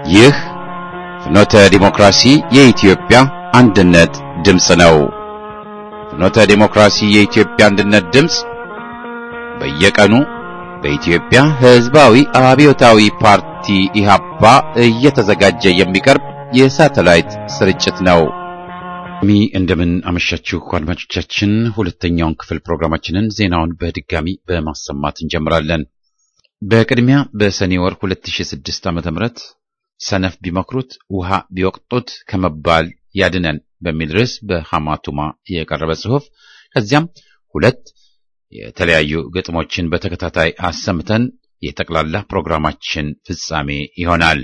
ይህ ፍኖተ ዲሞክራሲ የኢትዮጵያ አንድነት ድምፅ ነው። ፍኖተ ዲሞክራሲ የኢትዮጵያ አንድነት ድምፅ በየቀኑ በኢትዮጵያ ሕዝባዊ አብዮታዊ ፓርቲ ኢህአፓ እየተዘጋጀ የሚቀርብ የሳተላይት ስርጭት ነው። ሚ እንደምን አመሻችሁ አድማጮቻችን። ሁለተኛውን ክፍል ፕሮግራማችንን ዜናውን በድጋሚ በማሰማት እንጀምራለን። በቅድሚያ በሰኔ ወር 2006 ዓ.ም ሰነፍ ቢመክሩት ውሃ ቢወቅጡት ከመባል ያድነን በሚል ርዕስ በሐማቱማ የቀረበ ጽሑፍ፣ ከዚያም ሁለት የተለያዩ ግጥሞችን በተከታታይ አሰምተን የጠቅላላ ፕሮግራማችን ፍጻሜ ይሆናል።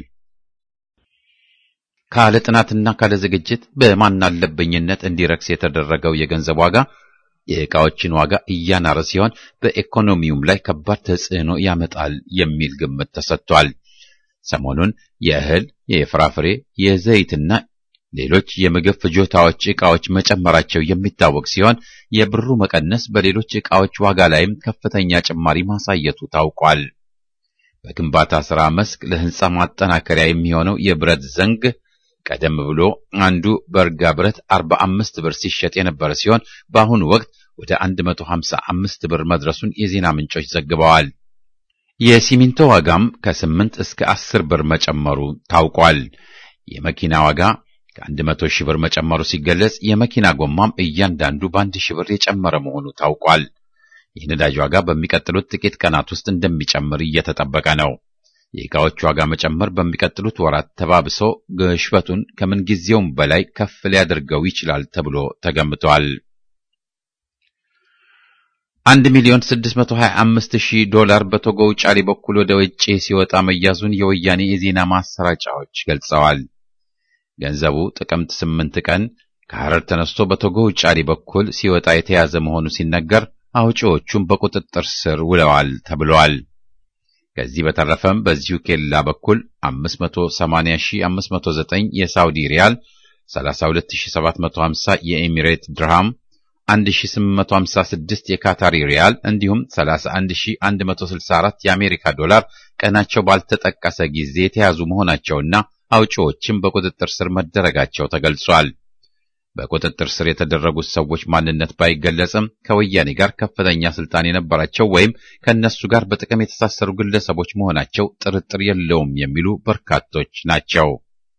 ካለ ጥናትና ካለ ዝግጅት በማናለበኝነት እንዲረክስ የተደረገው የገንዘብ ዋጋ የዕቃዎችን ዋጋ እያናረ ሲሆን በኢኮኖሚውም ላይ ከባድ ተጽዕኖ ያመጣል የሚል ግምት ተሰጥቷል። ሰሞኑን የእህል፣ የፍራፍሬ፣ የዘይትና ሌሎች የምግብ ፍጆታዎች ዕቃዎች መጨመራቸው የሚታወቅ ሲሆን የብሩ መቀነስ በሌሎች ዕቃዎች ዋጋ ላይም ከፍተኛ ጭማሪ ማሳየቱ ታውቋል። በግንባታ ሥራ መስክ ለሕንፃ ማጠናከሪያ የሚሆነው የብረት ዘንግ ቀደም ብሎ አንዱ በርጋ ብረት 45 ብር ሲሸጥ የነበረ ሲሆን በአሁኑ ወቅት ወደ 155 ብር መድረሱን የዜና ምንጮች ዘግበዋል። የሲሚንቶ ዋጋም ከ8 እስከ 10 ብር መጨመሩ ታውቋል። የመኪና ዋጋ ከ100 ሺህ ብር መጨመሩ ሲገለጽ የመኪና ጎማም እያንዳንዱ በአንድ ሺህ ብር የጨመረ መሆኑ ታውቋል። የነዳጅ ዋጋ በሚቀጥሉት ጥቂት ቀናት ውስጥ እንደሚጨምር እየተጠበቀ ነው። የዕቃዎች ዋጋ መጨመር በሚቀጥሉት ወራት ተባብሶ ግሽበቱን ከምንጊዜውም በላይ ከፍ ሊያደርገው ይችላል ተብሎ ተገምቷል። አንድ ሚሊዮን ስድስት መቶ ሀያ አምስት ሺህ ዶላር በቶጎ ውጫሌ በኩል ወደ ውጭ ሲወጣ መያዙን የወያኔ የዜና ማሰራጫዎች ገልጸዋል። ገንዘቡ ጥቅምት ስምንት ቀን ከሐረር ተነስቶ በቶጎ ውጫሌ በኩል ሲወጣ የተያዘ መሆኑ ሲነገር አውጪዎቹም በቁጥጥር ስር ውለዋል ተብሏል። ከዚህ በተረፈም በዚሁ ኬላ በኩል 580509 የሳውዲ ሪያል፣ 32750 የኤሚሬት ድርሃም፣ 1856 የካታሪ ሪያል እንዲሁም 31164 የአሜሪካ ዶላር ቀናቸው ባልተጠቀሰ ጊዜ የተያዙ መሆናቸውና አውጪዎችም በቁጥጥር ስር መደረጋቸው ተገልጿል። በቁጥጥር ስር የተደረጉት ሰዎች ማንነት ባይገለጽም ከወያኔ ጋር ከፍተኛ ስልጣን የነበራቸው ወይም ከእነሱ ጋር በጥቅም የተሳሰሩ ግለሰቦች መሆናቸው ጥርጥር የለውም የሚሉ በርካቶች ናቸው።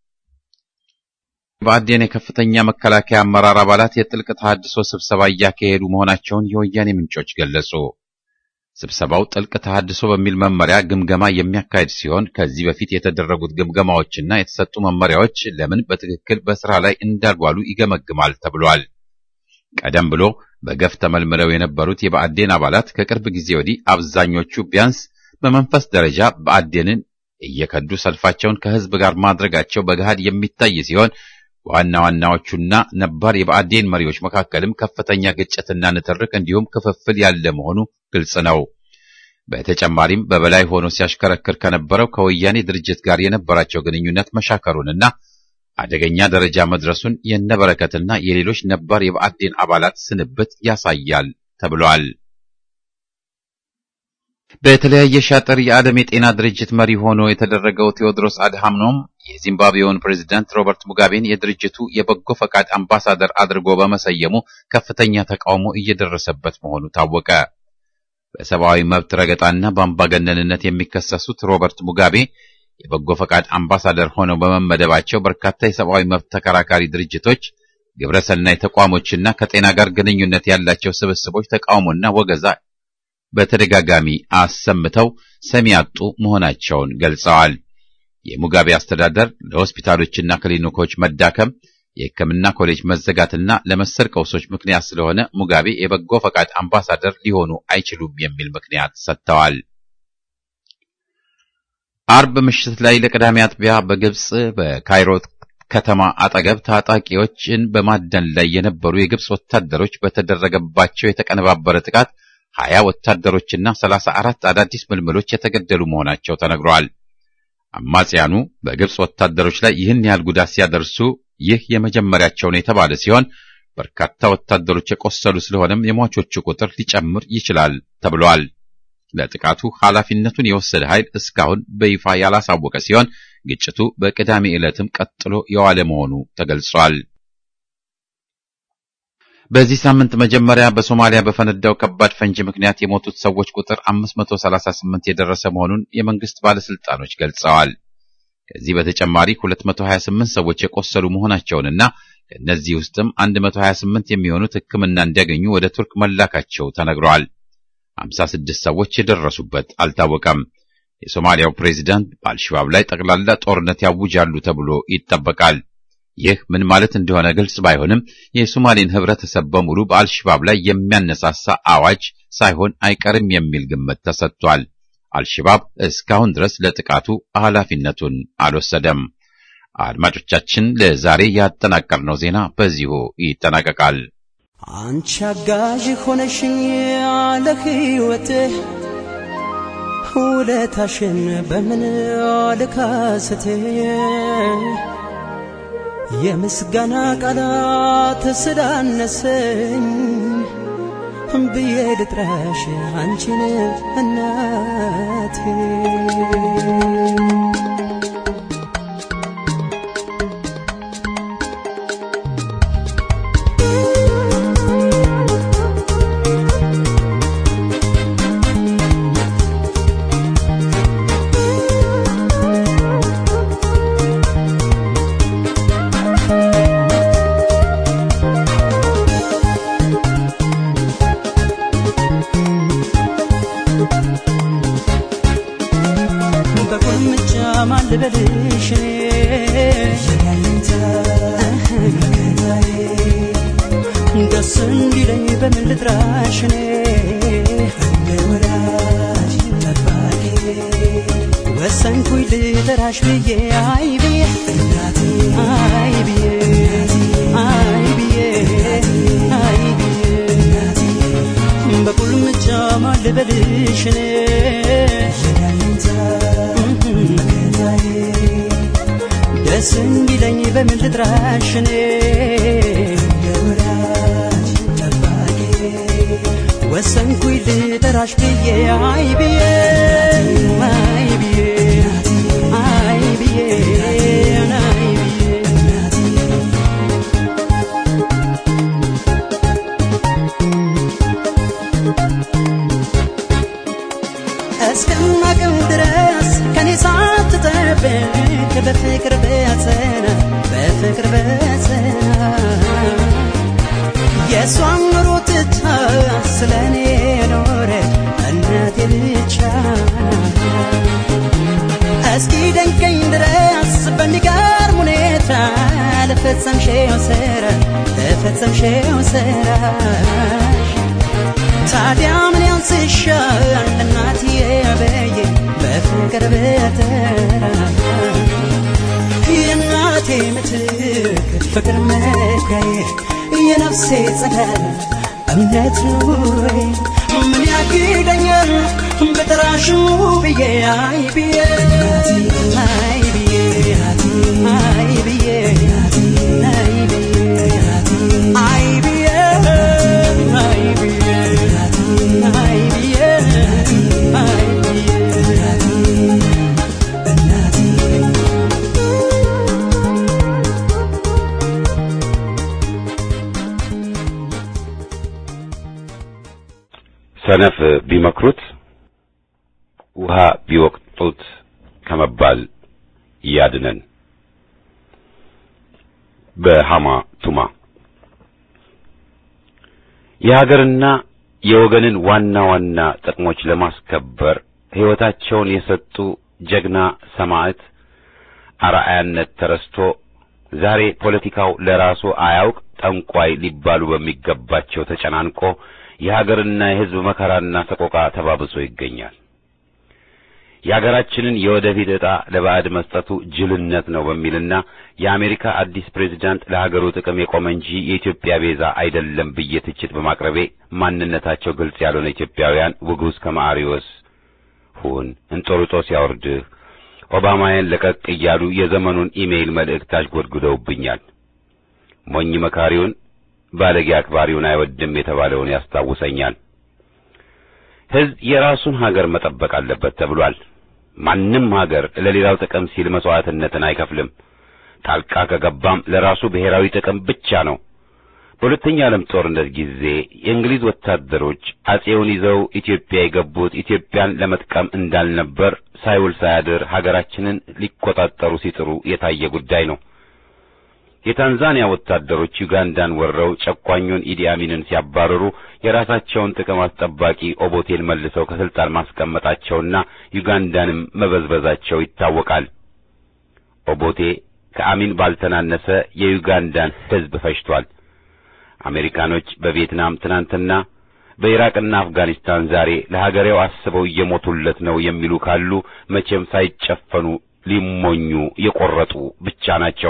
በአዴን የከፍተኛ መከላከያ አመራር አባላት የጥልቅ ተሃድሶ ስብሰባ እያካሄዱ መሆናቸውን የወያኔ ምንጮች ገለጹ። ስብሰባው ጥልቅ ተሃድሶ በሚል መመሪያ ግምገማ የሚያካሄድ ሲሆን ከዚህ በፊት የተደረጉት ግምገማዎችና የተሰጡ መመሪያዎች ለምን በትክክል በስራ ላይ እንዳልዋሉ ይገመግማል ተብሏል። ቀደም ብሎ በገፍ ተመልምለው የነበሩት የብአዴን አባላት ከቅርብ ጊዜ ወዲህ አብዛኞቹ ቢያንስ በመንፈስ ደረጃ ብአዴንን እየከዱ ሰልፋቸውን ከህዝብ ጋር ማድረጋቸው በገሃድ የሚታይ ሲሆን በዋና ዋናዎቹና ነባር የብአዴን መሪዎች መካከልም ከፍተኛ ግጭትና ንትርክ እንዲሁም ክፍፍል ያለ መሆኑ ግልጽ ነው። በተጨማሪም በበላይ ሆኖ ሲያሽከረክር ከነበረው ከወያኔ ድርጅት ጋር የነበራቸው ግንኙነት መሻከሩንና አደገኛ ደረጃ መድረሱን የነበረከትና የሌሎች ነባር የብአዴን አባላት ስንብት ያሳያል ተብሏል። በተለያየ ሻጥር የዓለም የጤና ድርጅት መሪ ሆኖ የተደረገው ቴዎድሮስ አድሃኖም የዚምባብዌውን ፕሬዝዳንት ሮበርት ሙጋቤን የድርጅቱ የበጎ ፈቃድ አምባሳደር አድርጎ በመሰየሙ ከፍተኛ ተቃውሞ እየደረሰበት መሆኑ ታወቀ። በሰብአዊ መብት ረገጣና በአምባገነንነት የሚከሰሱት ሮበርት ሙጋቤ የበጎ ፈቃድ አምባሳደር ሆነው በመመደባቸው በርካታ የሰብአዊ መብት ተከራካሪ ድርጅቶች፣ ግብረሰናይ ተቋሞችና ከጤና ጋር ግንኙነት ያላቸው ስብስቦች ተቃውሞና ወገዛ በተደጋጋሚ አሰምተው ሰሚ ያጡ መሆናቸውን ገልጸዋል። የሙጋቤ አስተዳደር ለሆስፒታሎችና ክሊኒኮች መዳከም፣ የሕክምና ኮሌጅ መዘጋትና ለመሰል ቀውሶች ምክንያት ስለሆነ ሙጋቤ የበጎ ፈቃድ አምባሳደር ሊሆኑ አይችሉም የሚል ምክንያት ሰጥተዋል። አርብ ምሽት ላይ ለቅዳሜ አጥቢያ በግብጽ በካይሮ ከተማ አጠገብ ታጣቂዎችን በማደን ላይ የነበሩ የግብጽ ወታደሮች በተደረገባቸው የተቀነባበረ ጥቃት ሀያ ወታደሮችና ሰላሳ አራት አዳዲስ ምልምሎች የተገደሉ መሆናቸው ተነግረዋል። አማጽያኑ በግብጽ ወታደሮች ላይ ይህን ያህል ጉዳት ሲያደርሱ ይህ የመጀመሪያቸው ነው የተባለ ሲሆን በርካታ ወታደሮች የቆሰሉ ስለሆነም የሟቾቹ ቁጥር ሊጨምር ይችላል ተብሏል። ለጥቃቱ ኃላፊነቱን የወሰደ ኃይል እስካሁን በይፋ ያላሳወቀ ሲሆን ግጭቱ በቅዳሜ ዕለትም ቀጥሎ የዋለ መሆኑ ተገልጿል። በዚህ ሳምንት መጀመሪያ በሶማሊያ በፈነዳው ከባድ ፈንጂ ምክንያት የሞቱት ሰዎች ቁጥር 538 የደረሰ መሆኑን የመንግስት ባለስልጣኖች ገልጸዋል። ከዚህ በተጨማሪ 228 ሰዎች የቆሰሉ መሆናቸውንና ከእነዚህ ውስጥም 128 የሚሆኑት ሕክምና እንዲያገኙ ወደ ቱርክ መላካቸው ተነግረዋል። 56 ሰዎች የደረሱበት አልታወቀም። የሶማሊያው ፕሬዚዳንት በአልሸባብ ላይ ጠቅላላ ጦርነት ያውጃሉ ተብሎ ይጠበቃል። ይህ ምን ማለት እንደሆነ ግልጽ ባይሆንም የሶማሌን ህብረተሰብ በሙሉ በአልሸባብ ላይ የሚያነሳሳ አዋጅ ሳይሆን አይቀርም የሚል ግምት ተሰጥቷል። አልሸባብ እስካሁን ድረስ ለጥቃቱ ኃላፊነቱን አልወሰደም። አድማጮቻችን፣ ለዛሬ ያጠናቀርነው ዜና በዚሁ ይጠናቀቃል። አንቺ አጋዥ ሆነሽኝ ያለ ሕይወትህ ውለታሽን በምን ልካስት የምስጋና ቃላት ስላነሰኝ ብዬ ልጥራሽ አንቺን እናቴ በቁልምጫ ማን ልበልሽ እኔ ደስ እንዲለኝ በምን ልጥራሽ እኔ ወሰንኩኝ ልጠራሽ ብዬ አይ ብዬ አይ ብዬ አይ ብዬ አይ ብዬ በቁልምጫ ማን ልበልሽ እኔ ደስ እንዲለኝ በምን ልጥራሽ እኔ ወሰንኩኝ ልጠራሽ ብዬ አይ ብዬ አይ ብዬ አይ ብዬ አይ ብዬ እስከማቅም ድረስ ከኔ ሳትጠብቅ በፍቅር በጸና በፍቅር በጸና የእሷን ኑሮ ትታ ስለ እኔ ኖረች እናቴ ብቻ እስኪ ደንቀኝ ድረስ በሚገርም ሁኔታ ለፈጸምሽው ስራ ለፈጸምሽው ስራሽ ታዲያ ምን ያንስሻል እናትዬ በየ በፍቅር በተራ የእናቴ ምትክ ፍቅር መካዬ የነፍሴ ጸዳል እምነት ኑሮዬ ምን ያግደኛል በጠራሽው ብዬ አይ ብዬ አይ ብዬ አይ ብዬ አይ ብዬ አይ ብዬ አይ ብዬ አይ ብዬ አይ ሰነፍ ቢመክሩት ውሃ ቢወቅጡት ከመባል ያድነን። በሃማ ቱማ የሀገርና የወገንን ዋና ዋና ጥቅሞች ለማስከበር ሕይወታቸውን የሰጡ ጀግና ሰማዕት አርአያነት ተረስቶ ዛሬ ፖለቲካው ለራሱ አያውቅ ጠንቋይ ሊባሉ በሚገባቸው ተጨናንቆ የሀገርና የሕዝብ መከራና ሰቆቃ ተባብሶ ይገኛል። የሀገራችንን የወደፊት ዕጣ ለባዕድ መስጠቱ ጅልነት ነው በሚልና የአሜሪካ አዲስ ፕሬዝዳንት ለሀገሩ ጥቅም የቆመ እንጂ የኢትዮጵያ ቤዛ አይደለም ብዬ ትችት በማቅረቤ ማንነታቸው ግልጽ ያልሆነ ኢትዮጵያውያን ውጉዝ ከማሪዎስ ሁን እንጦርጦስ ያወርድህ ኦባማያን ለቀቅ እያሉ የዘመኑን ኢሜይል መልእክት አሽጎድጉደውብኛል። ሞኝ መካሪውን ባለጌ አክባሪውን አይወድም የተባለውን ያስታውሰኛል። ሕዝብ የራሱን ሀገር መጠበቅ አለበት ተብሏል። ማንም ሀገር ለሌላው ጥቅም ሲል መስዋዕትነትን አይከፍልም። ጣልቃ ከገባም ለራሱ ብሔራዊ ጥቅም ብቻ ነው። በሁለተኛ ዓለም ጦርነት ጊዜ የእንግሊዝ ወታደሮች አጼውን ይዘው ኢትዮጵያ የገቡት ኢትዮጵያን ለመጥቀም እንዳልነበር ሳይውል ሳያድር ሀገራችንን ሊቆጣጠሩ ሲጥሩ የታየ ጉዳይ ነው። የታንዛኒያ ወታደሮች ዩጋንዳን ወረው ጨቋኙን ኢዲ አሚንን ሲያባረሩ የራሳቸውን ጥቅም አስጠባቂ ኦቦቴን መልሰው ከስልጣን ማስቀመጣቸውና ዩጋንዳንም መበዝበዛቸው ይታወቃል። ኦቦቴ ከአሚን ባልተናነሰ የዩጋንዳን ሕዝብ ፈጅቷል። አሜሪካኖች በቪየትናም ትናንትና በኢራቅና አፍጋኒስታን ዛሬ ለሀገሬው አስበው እየሞቱለት ነው የሚሉ ካሉ መቼም ሳይጨፈኑ ሊሞኙ የቆረጡ ብቻ ናቸው።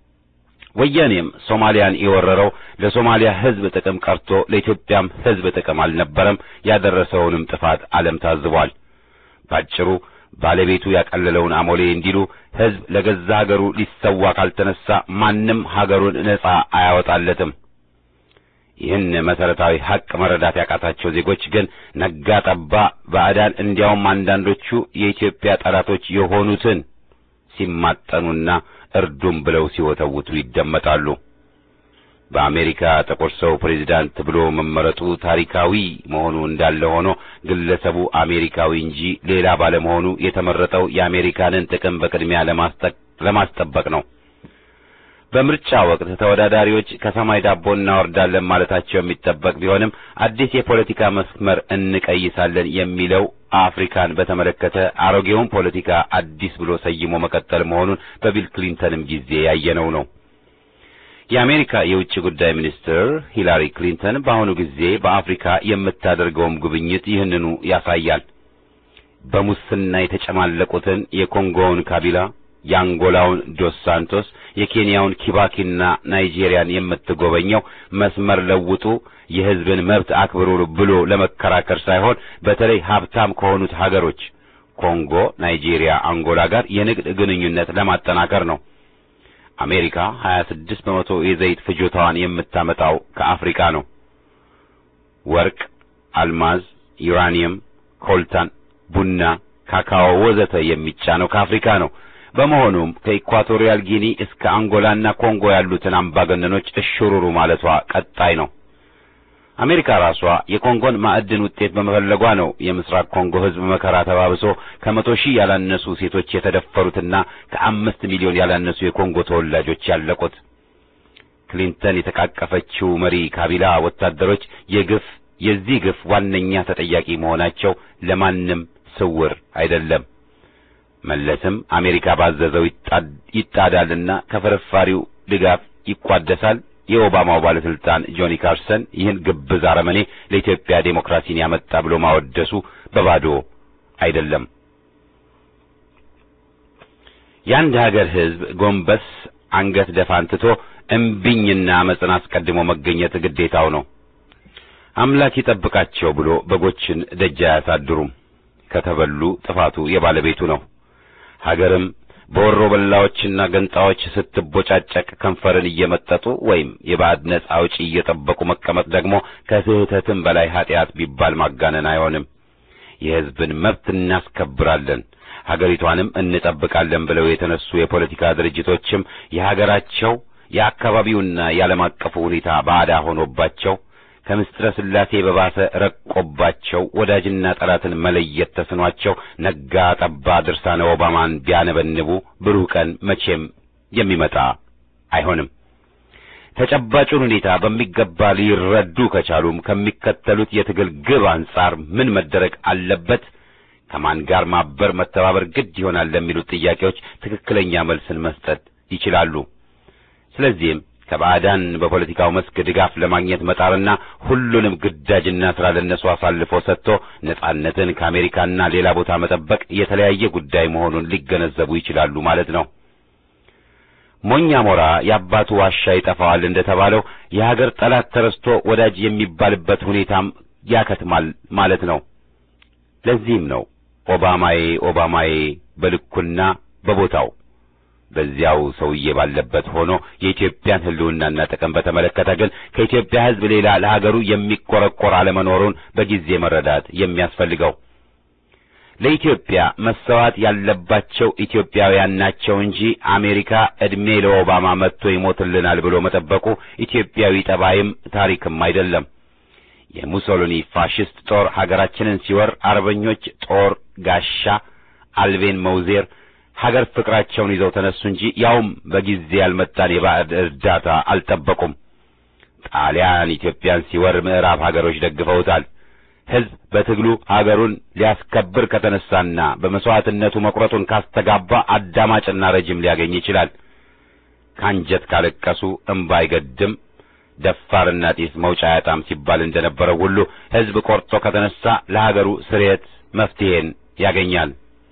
ወያኔም ሶማሊያን የወረረው ለሶማሊያ ሕዝብ ጥቅም ቀርቶ ለኢትዮጵያም ሕዝብ ጥቅም አልነበረም። ያደረሰውንም ጥፋት ዓለም ታዝቧል። ባጭሩ ባለቤቱ ያቀለለውን አሞሌ እንዲሉ ሕዝብ ለገዛ ሀገሩ ሊሰዋ ካልተነሳ ማንም ሀገሩን ነጻ አያወጣለትም። ይህን መሰረታዊ ሐቅ መረዳት ያቃታቸው ዜጎች ግን ነጋ ጠባ ባዕዳን እንዲያውም አንዳንዶቹ የኢትዮጵያ ጠላቶች የሆኑትን ሲማጠኑና እርዱም ብለው ሲወተውቱ ይደመጣሉ። በአሜሪካ ጥቁር ሰው ፕሬዚዳንት ብሎ መመረጡ ታሪካዊ መሆኑ እንዳለ ሆኖ ግለሰቡ አሜሪካዊ እንጂ ሌላ ባለመሆኑ የተመረጠው የአሜሪካንን ጥቅም በቅድሚያ ለማስጠበቅ ነው። በምርጫ ወቅት ተወዳዳሪዎች ከሰማይ ዳቦ እናወርዳለን ማለታቸው የሚጠበቅ ቢሆንም አዲስ የፖለቲካ መስመር እንቀይሳለን የሚለው አፍሪካን በተመለከተ አሮጌውን ፖለቲካ አዲስ ብሎ ሰይሞ መቀጠል መሆኑን በቢል ክሊንተንም ጊዜ ያየነው ነው። የአሜሪካ የውጭ ጉዳይ ሚኒስትር ሂላሪ ክሊንተን በአሁኑ ጊዜ በአፍሪካ የምታደርገውም ጉብኝት ይህንኑ ያሳያል። በሙስና የተጨማለቁትን የኮንጎውን ካቢላ የአንጎላውን ዶስ ሳንቶስ የኬንያውን ኪባኪና ናይጄሪያን የምትጎበኘው መስመር ለውጡ የሕዝብን መብት አክብሩ ብሎ ለመከራከር ሳይሆን በተለይ ሀብታም ከሆኑት ሀገሮች ኮንጎ፣ ናይጄሪያ፣ አንጎላ ጋር የንግድ ግንኙነት ለማጠናከር ነው። አሜሪካ 26 በመቶ የዘይት ፍጆታዋን የምታመጣው ከአፍሪካ ነው። ወርቅ፣ አልማዝ፣ ዩራኒየም፣ ኮልታን፣ ቡና፣ ካካኦ ወዘተ የሚጫነው ከአፍሪካ ነው። በመሆኑም ከኢኳቶሪያል ጊኒ እስከ አንጎላና ኮንጎ ያሉትን አምባገነኖች እሽሩሩ ማለቷ ቀጣይ ነው። አሜሪካ ራሷ የኮንጎን ማዕድን ውጤት በመፈለጓ ነው የምስራቅ ኮንጎ ሕዝብ መከራ ተባብሶ ከመቶ ሺህ ያላነሱ ሴቶች የተደፈሩትና ከአምስት ሚሊዮን ያላነሱ የኮንጎ ተወላጆች ያለቁት። ክሊንተን የተቃቀፈችው መሪ ካቢላ ወታደሮች የግፍ የዚህ ግፍ ዋነኛ ተጠያቂ መሆናቸው ለማንም ስውር አይደለም። መለስም አሜሪካ ባዘዘው ይጣዳልና ከፍርፋሪው ድጋፍ ይቋደሳል። የኦባማው ባለስልጣን ጆኒ ካርሰን ይህን ግብዝ አረመኔ ለኢትዮጵያ ዴሞክራሲን ያመጣ ብሎ ማወደሱ በባዶ አይደለም። የአንድ ሀገር ሕዝብ ጎንበስ አንገት ደፋን ትቶ እምቢኝና አመፅን አስቀድሞ መገኘት ግዴታው ነው። አምላክ ይጠብቃቸው ብሎ በጎችን ደጅ አያሳድሩም። ከተበሉ ጥፋቱ የባለቤቱ ነው። ሀገርም በወሮ በላዎችና ገንጣዎች ስትቦጫጨቅ ከንፈርን እየመጠጡ ወይም የባዕድ ነጻ አውጪ እየጠበቁ መቀመጥ ደግሞ ከስህተትም በላይ ኃጢአት ቢባል ማጋነን አይሆንም። የሕዝብን መብት እናስከብራለን፣ ሀገሪቷንም እንጠብቃለን ብለው የተነሱ የፖለቲካ ድርጅቶችም የሀገራቸው የአካባቢውና የዓለም አቀፉ ሁኔታ ባዕዳ ሆኖባቸው ከምስጢረ ሥላሴ በባሰ ረቆባቸው ወዳጅና ጠላትን መለየት ተስኗቸው ነጋ ጠባ ድርሳነ ኦባማን ቢያነበንቡ ብሩህ ቀን መቼም የሚመጣ አይሆንም። ተጨባጩን ሁኔታ በሚገባ ሊረዱ ከቻሉም ከሚከተሉት የትግል ግብ አንጻር ምን መደረግ አለበት፣ ከማን ጋር ማበር መተባበር ግድ ይሆናል ለሚሉት ጥያቄዎች ትክክለኛ መልስን መስጠት ይችላሉ። ስለዚህም ከባዕዳን በፖለቲካው መስክ ድጋፍ ለማግኘት መጣርና ሁሉንም ግዳጅና ስራ ለነሱ አሳልፎ ሰጥቶ ነጻነትን ከአሜሪካና ሌላ ቦታ መጠበቅ የተለያየ ጉዳይ መሆኑን ሊገነዘቡ ይችላሉ ማለት ነው። ሞኛ ሞራ የአባቱ ዋሻ ይጠፋዋል እንደተባለው የሀገር ጠላት ተረስቶ ወዳጅ የሚባልበት ሁኔታም ያከትማል ማለት ነው። ለዚህም ነው ኦባማዬ ኦባማዬ በልኩና በቦታው በዚያው ሰውዬ ባለበት ሆኖ የኢትዮጵያን ሕልውናና ጥቅም በተመለከተ ግን ከኢትዮጵያ ሕዝብ ሌላ ለሀገሩ የሚቆረቆር አለመኖሩን በጊዜ መረዳት የሚያስፈልገው። ለኢትዮጵያ መሰዋት ያለባቸው ኢትዮጵያውያን ናቸው እንጂ አሜሪካ ዕድሜ ለኦባማ መጥቶ ይሞትልናል ብሎ መጠበቁ ኢትዮጵያዊ ጠባይም ታሪክም አይደለም። የሙሶሊኒ ፋሽስት ጦር ሀገራችንን ሲወር አርበኞች ጦር ጋሻ፣ አልቤን መውዜር ሀገር ፍቅራቸውን ይዘው ተነሱ እንጂ ያውም በጊዜ ያልመጣን የባዕድ እርዳታ አልጠበቁም። ጣሊያን ኢትዮጵያን ሲወር ምዕራብ ሀገሮች ደግፈውታል። ሕዝብ በትግሉ ሀገሩን ሊያስከብር ከተነሳና በመስዋዕትነቱ መቁረጡን ካስተጋባ አዳማጭና ረጅም ሊያገኝ ይችላል። ካንጀት ካለቀሱ እምባ አይገድም፣ ደፋርና ጢስ መውጫ ያጣም ሲባል እንደነበረው ሁሉ ሕዝብ ቆርጦ ከተነሳ ለሀገሩ ስርየት መፍትሄን ያገኛል።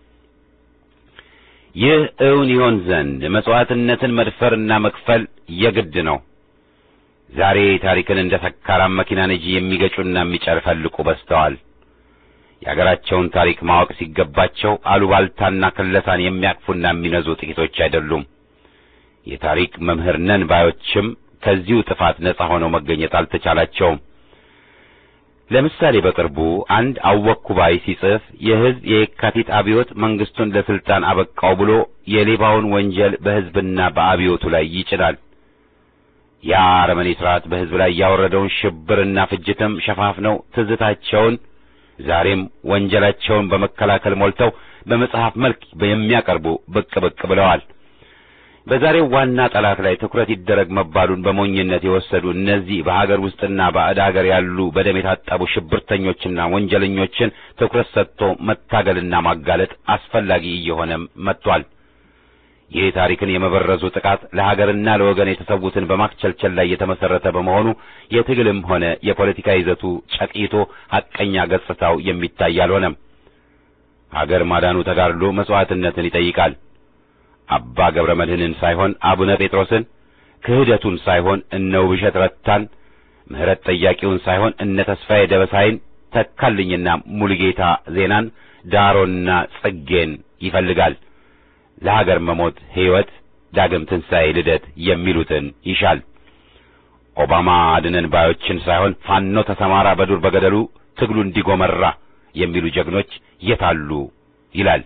ይህ እውን ይሆን ዘንድ መስዋዕትነትን መድፈርና መክፈል የግድ ነው። ዛሬ ታሪክን እንደ ሰካራም መኪና ነጂ የሚገጩና የሚጨፈልቁ በዝተዋል። የአገራቸውን ታሪክ ማወቅ ሲገባቸው አሉባልታና ክለሳን የሚያቅፉና የሚነዙ ጥቂቶች አይደሉም። የታሪክ መምህር ነን ባዮችም ከዚሁ ጥፋት ነጻ ሆነው መገኘት አልተቻላቸውም። ለምሳሌ በቅርቡ አንድ አወኩ ባይ ሲጽፍ የሕዝብ የየካቲት አብዮት መንግስቱን ለስልጣን አበቃው ብሎ የሌባውን ወንጀል በሕዝብና በአብዮቱ ላይ ይጭናል። ያ አረመኔ ስርዓት በሕዝብ ላይ ያወረደውን ሽብርና ፍጅትም ሸፋፍነው ትዝታቸውን ዛሬም ወንጀላቸውን በመከላከል ሞልተው በመጽሐፍ መልክ የሚያቀርቡ ብቅ ብቅ ብለዋል። በዛሬው ዋና ጠላት ላይ ትኩረት ይደረግ መባሉን በሞኝነት የወሰዱ እነዚህ በሀገር ውስጥና ባዕድ ሀገር ያሉ በደም የታጠቡ ሽብርተኞችና ወንጀለኞችን ትኩረት ሰጥቶ መታገልና ማጋለጥ አስፈላጊ እየሆነም መጥቷል። ይህ ታሪክን የመበረዙ ጥቃት ለሀገርና ለወገን የተሰዉትን በማክቸልቸል ላይ የተመሰረተ በመሆኑ የትግልም ሆነ የፖለቲካ ይዘቱ ጨቅይቶ ሐቀኛ ገጽታው የሚታይ አልሆነም። ሀገር ማዳኑ ተጋድሎ መስዋዕትነትን ይጠይቃል። አባ ገብረ መድኅንን ሳይሆን አቡነ ጴጥሮስን፣ ክህደቱን ሳይሆን እነ ውብሸት ረታን፣ ምሕረት ጠያቂውን ሳይሆን እነ ተስፋዬ ደበሳይን፣ ተካልኝና ሙሉጌታ ዜናን፣ ዳሮና ጽጌን ይፈልጋል። ለሀገር መሞት ሕይወት፣ ዳግም ትንሣኤ፣ ልደት የሚሉትን ይሻል። ኦባማ አድነን ባዮችን ሳይሆን ፋኖ ተሰማራ በዱር በገደሉ ትግሉ እንዲጎመራ የሚሉ ጀግኖች የታሉ ይላል።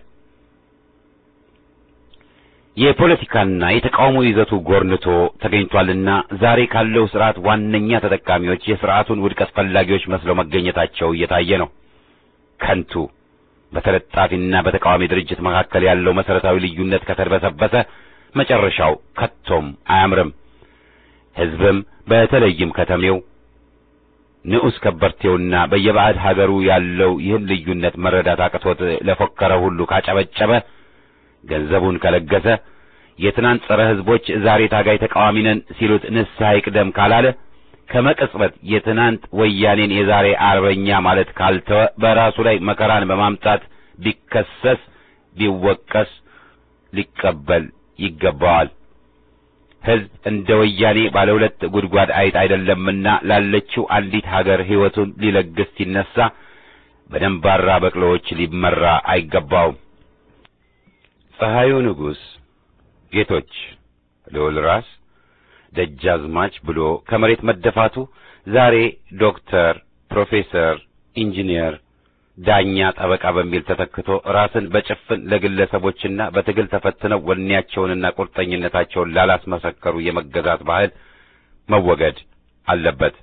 የፖለቲካና የተቃውሞ ይዘቱ ጎርንቶ ተገኝቷልና ዛሬ ካለው ስርዓት ዋነኛ ተጠቃሚዎች የስርዓቱን ውድቀት ፈላጊዎች መስለው መገኘታቸው እየታየ ነው። ከንቱ በተለጣፊና በተቃዋሚ ድርጅት መካከል ያለው መሰረታዊ ልዩነት ከተድበሰበሰ መጨረሻው ከቶም አያምርም። ሕዝብም በተለይም ከተሜው ንዑስ ከበርቴውና በየባዕድ ሀገሩ ያለው ይህን ልዩነት መረዳት አቅቶት ለፎከረ ሁሉ ካጨበጨበ ገንዘቡን ከለገሰ የትናንት ጸረ ሕዝቦች ዛሬ ታጋይ ተቃዋሚ ነን ሲሉት ንስሐ ይቅደም ካላለ ከመቅጽበት የትናንት ወያኔን የዛሬ አርበኛ ማለት ካልተወ በራሱ ላይ መከራን በማምጣት ቢከሰስ ቢወቀስ ሊቀበል ይገባዋል። ሕዝብ እንደ ወያኔ ባለ ሁለት ጉድጓድ አይጥ አይደለምና ላለችው አንዲት ሀገር ሕይወቱን ሊለግስ ሲነሳ በደንባራ በቅሎዎች ሊመራ አይገባውም። ፀሐዩ ንጉሥ ጌቶች ልዑል ራስ ደጃዝማች ብሎ ከመሬት መደፋቱ ዛሬ ዶክተር፣ ፕሮፌሰር፣ ኢንጂነር፣ ዳኛ፣ ጠበቃ በሚል ተተክቶ ራስን በጭፍን ለግለሰቦችና በትግል ተፈትነው ወኔያቸውንና ቁርጠኝነታቸውን ላላስመሰከሩ የመገዛት ባህል መወገድ አለበት።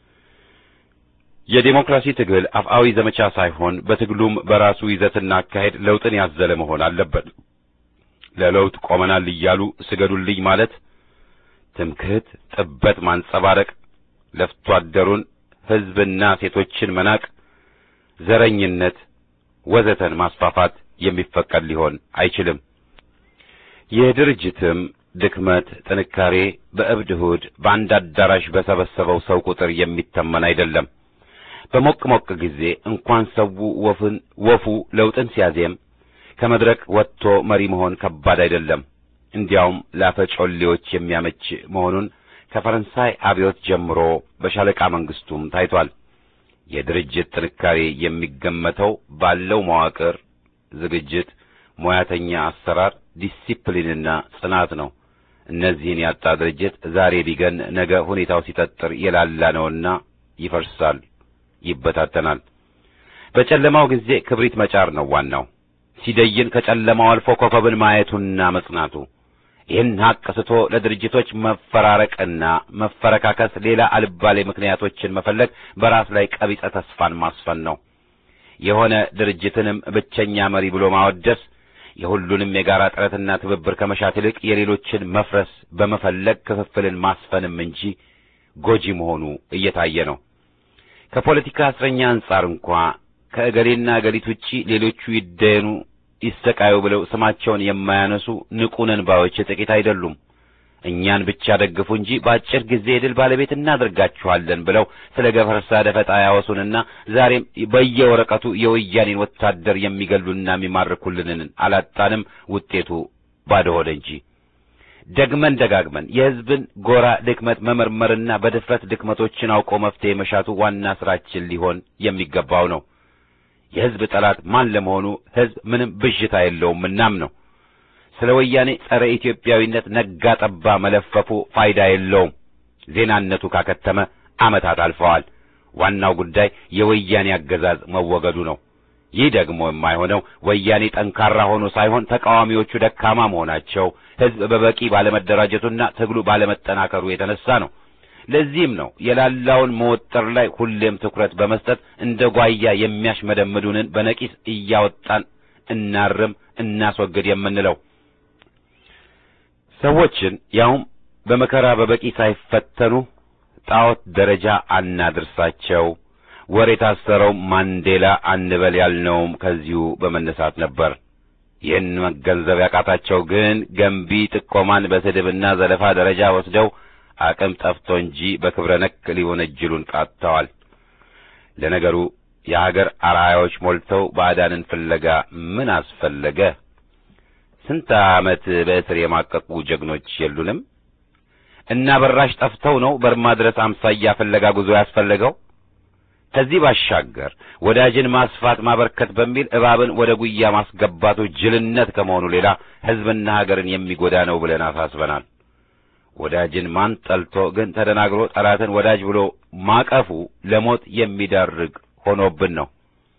የዴሞክራሲ ትግል አፍአዊ ዘመቻ ሳይሆን በትግሉም በራሱ ይዘትና አካሄድ ለውጥን ያዘለ መሆን አለበት። ለለውጥ ቆመናል እያሉ ስገዱልኝ ማለት ትምክህት፣ ጥበት ማንጸባረቅ፣ ለፍቶ አደሩን ሕዝብና ሴቶችን መናቅ፣ ዘረኝነት ወዘተን ማስፋፋት የሚፈቀድ ሊሆን አይችልም። የድርጅትም ድክመት ጥንካሬ በእብድ እሑድ በአንድ አዳራሽ በሰበሰበው ሰው ቁጥር የሚተመን አይደለም። በሞቅ ሞቅ ጊዜ እንኳን ሰው ወፍን ወፉ ለውጥን ሲያዜም ከመድረክ ወጥቶ መሪ መሆን ከባድ አይደለም። እንዲያውም ላፈጮሌዎች የሚያመች መሆኑን ከፈረንሳይ አብዮት ጀምሮ በሻለቃ መንግስቱም ታይቷል። የድርጅት ጥንካሬ የሚገመተው ባለው መዋቅር፣ ዝግጅት፣ ሙያተኛ አሰራር፣ ዲሲፕሊንና ጽናት ነው። እነዚህን ያጣ ድርጅት ዛሬ ቢገን ነገ ሁኔታው ሲጠጥር የላላ ነውና ይፈርሳል፣ ይበታተናል። በጨለማው ጊዜ ክብሪት መጫር ነው ዋናው። ሲደይን ከጨለማው አልፎ ኮከብን ማየቱና መጽናቱ ይህን ሀቅ ስቶ ለድርጅቶች መፈራረቅና መፈረካከስ ሌላ አልባሌ ምክንያቶችን መፈለግ በራስ ላይ ቀቢጸ ተስፋን ማስፈን ነው። የሆነ ድርጅትንም ብቸኛ መሪ ብሎ ማወደስ የሁሉንም የጋራ ጥረትና ትብብር ከመሻት ይልቅ የሌሎችን መፍረስ በመፈለግ ክፍፍልን ማስፈንም እንጂ ጎጂ መሆኑ እየታየ ነው። ከፖለቲካ እስረኛ አንጻር እንኳ ከእገሌና እገሊት ውጪ ሌሎቹ ይደየኑ ይሰቃዩ ብለው ስማቸውን የማያነሱ ንቁ ነን ባዮች ጥቂት አይደሉም። እኛን ብቻ ደግፉ እንጂ በአጭር ጊዜ የድል ባለቤት እናደርጋችኋለን ብለው ስለ ገፈርሳ ደፈጣ ያወሱንና ዛሬም በየወረቀቱ የወያኔን ወታደር የሚገሉና የሚማርኩልንን አላጣንም። ውጤቱ ባዶ ሆደ እንጂ ደግመን ደጋግመን የሕዝብን ጎራ ድክመት መመርመርና በድፍረት ድክመቶችን አውቆ መፍትሄ መሻቱ ዋና ስራችን ሊሆን የሚገባው ነው። የሕዝብ ጠላት ማን ለመሆኑ ሕዝብ ምንም ብዥታ የለውም። እናም ነው ስለ ወያኔ ጸረ ኢትዮጵያዊነት ነጋ ጠባ መለፈፉ ፋይዳ የለውም። ዜናነቱ ካከተመ ዓመታት አልፈዋል። ዋናው ጉዳይ የወያኔ አገዛዝ መወገዱ ነው። ይህ ደግሞ የማይሆነው ወያኔ ጠንካራ ሆኖ ሳይሆን ተቃዋሚዎቹ ደካማ መሆናቸው፣ ሕዝብ በበቂ ባለመደራጀቱና ትግሉ ባለመጠናከሩ የተነሳ ነው። ለዚህም ነው የላላውን መወጠር ላይ ሁሌም ትኩረት በመስጠት እንደ ጓያ የሚያሽመደምዱንን በነቂስ እያወጣን እናርም፣ እናስወግድ የምንለው። ሰዎችን ያውም በመከራ በበቂ ሳይፈተኑ ጣዖት ደረጃ አናድርሳቸው። ወር የታሰረው ማንዴላ አንበል ያልነውም ከዚሁ በመነሳት ነበር። ይህን መገንዘብ ያቃታቸው ግን ገንቢ ጥቆማን በስድብና ዘለፋ ደረጃ ወስደው አቅም ጠፍቶ እንጂ በክብረ ነክ ሊወነጅሉን ቃጥተዋል። ለነገሩ የሀገር አርአያዎች ሞልተው ባዕዳንን ፍለጋ ምን አስፈለገ? ስንት ዓመት በእስር የማቀቁ ጀግኖች የሉንም? እና በራሽ ጠፍተው ነው በርማ ድረስ አምሳያ ፍለጋ ጉዞ ያስፈለገው? ከዚህ ባሻገር ወዳጅን ማስፋት ማበርከት በሚል እባብን ወደ ጉያ ማስገባቱ ጅልነት ከመሆኑ ሌላ ሕዝብና ሀገርን የሚጎዳ ነው ብለን አሳስበናል። ወዳጅን ማን ጠልቶ ግን ተደናግሮ ጠላትን ወዳጅ ብሎ ማቀፉ ለሞት የሚዳርግ ሆኖብን ነው።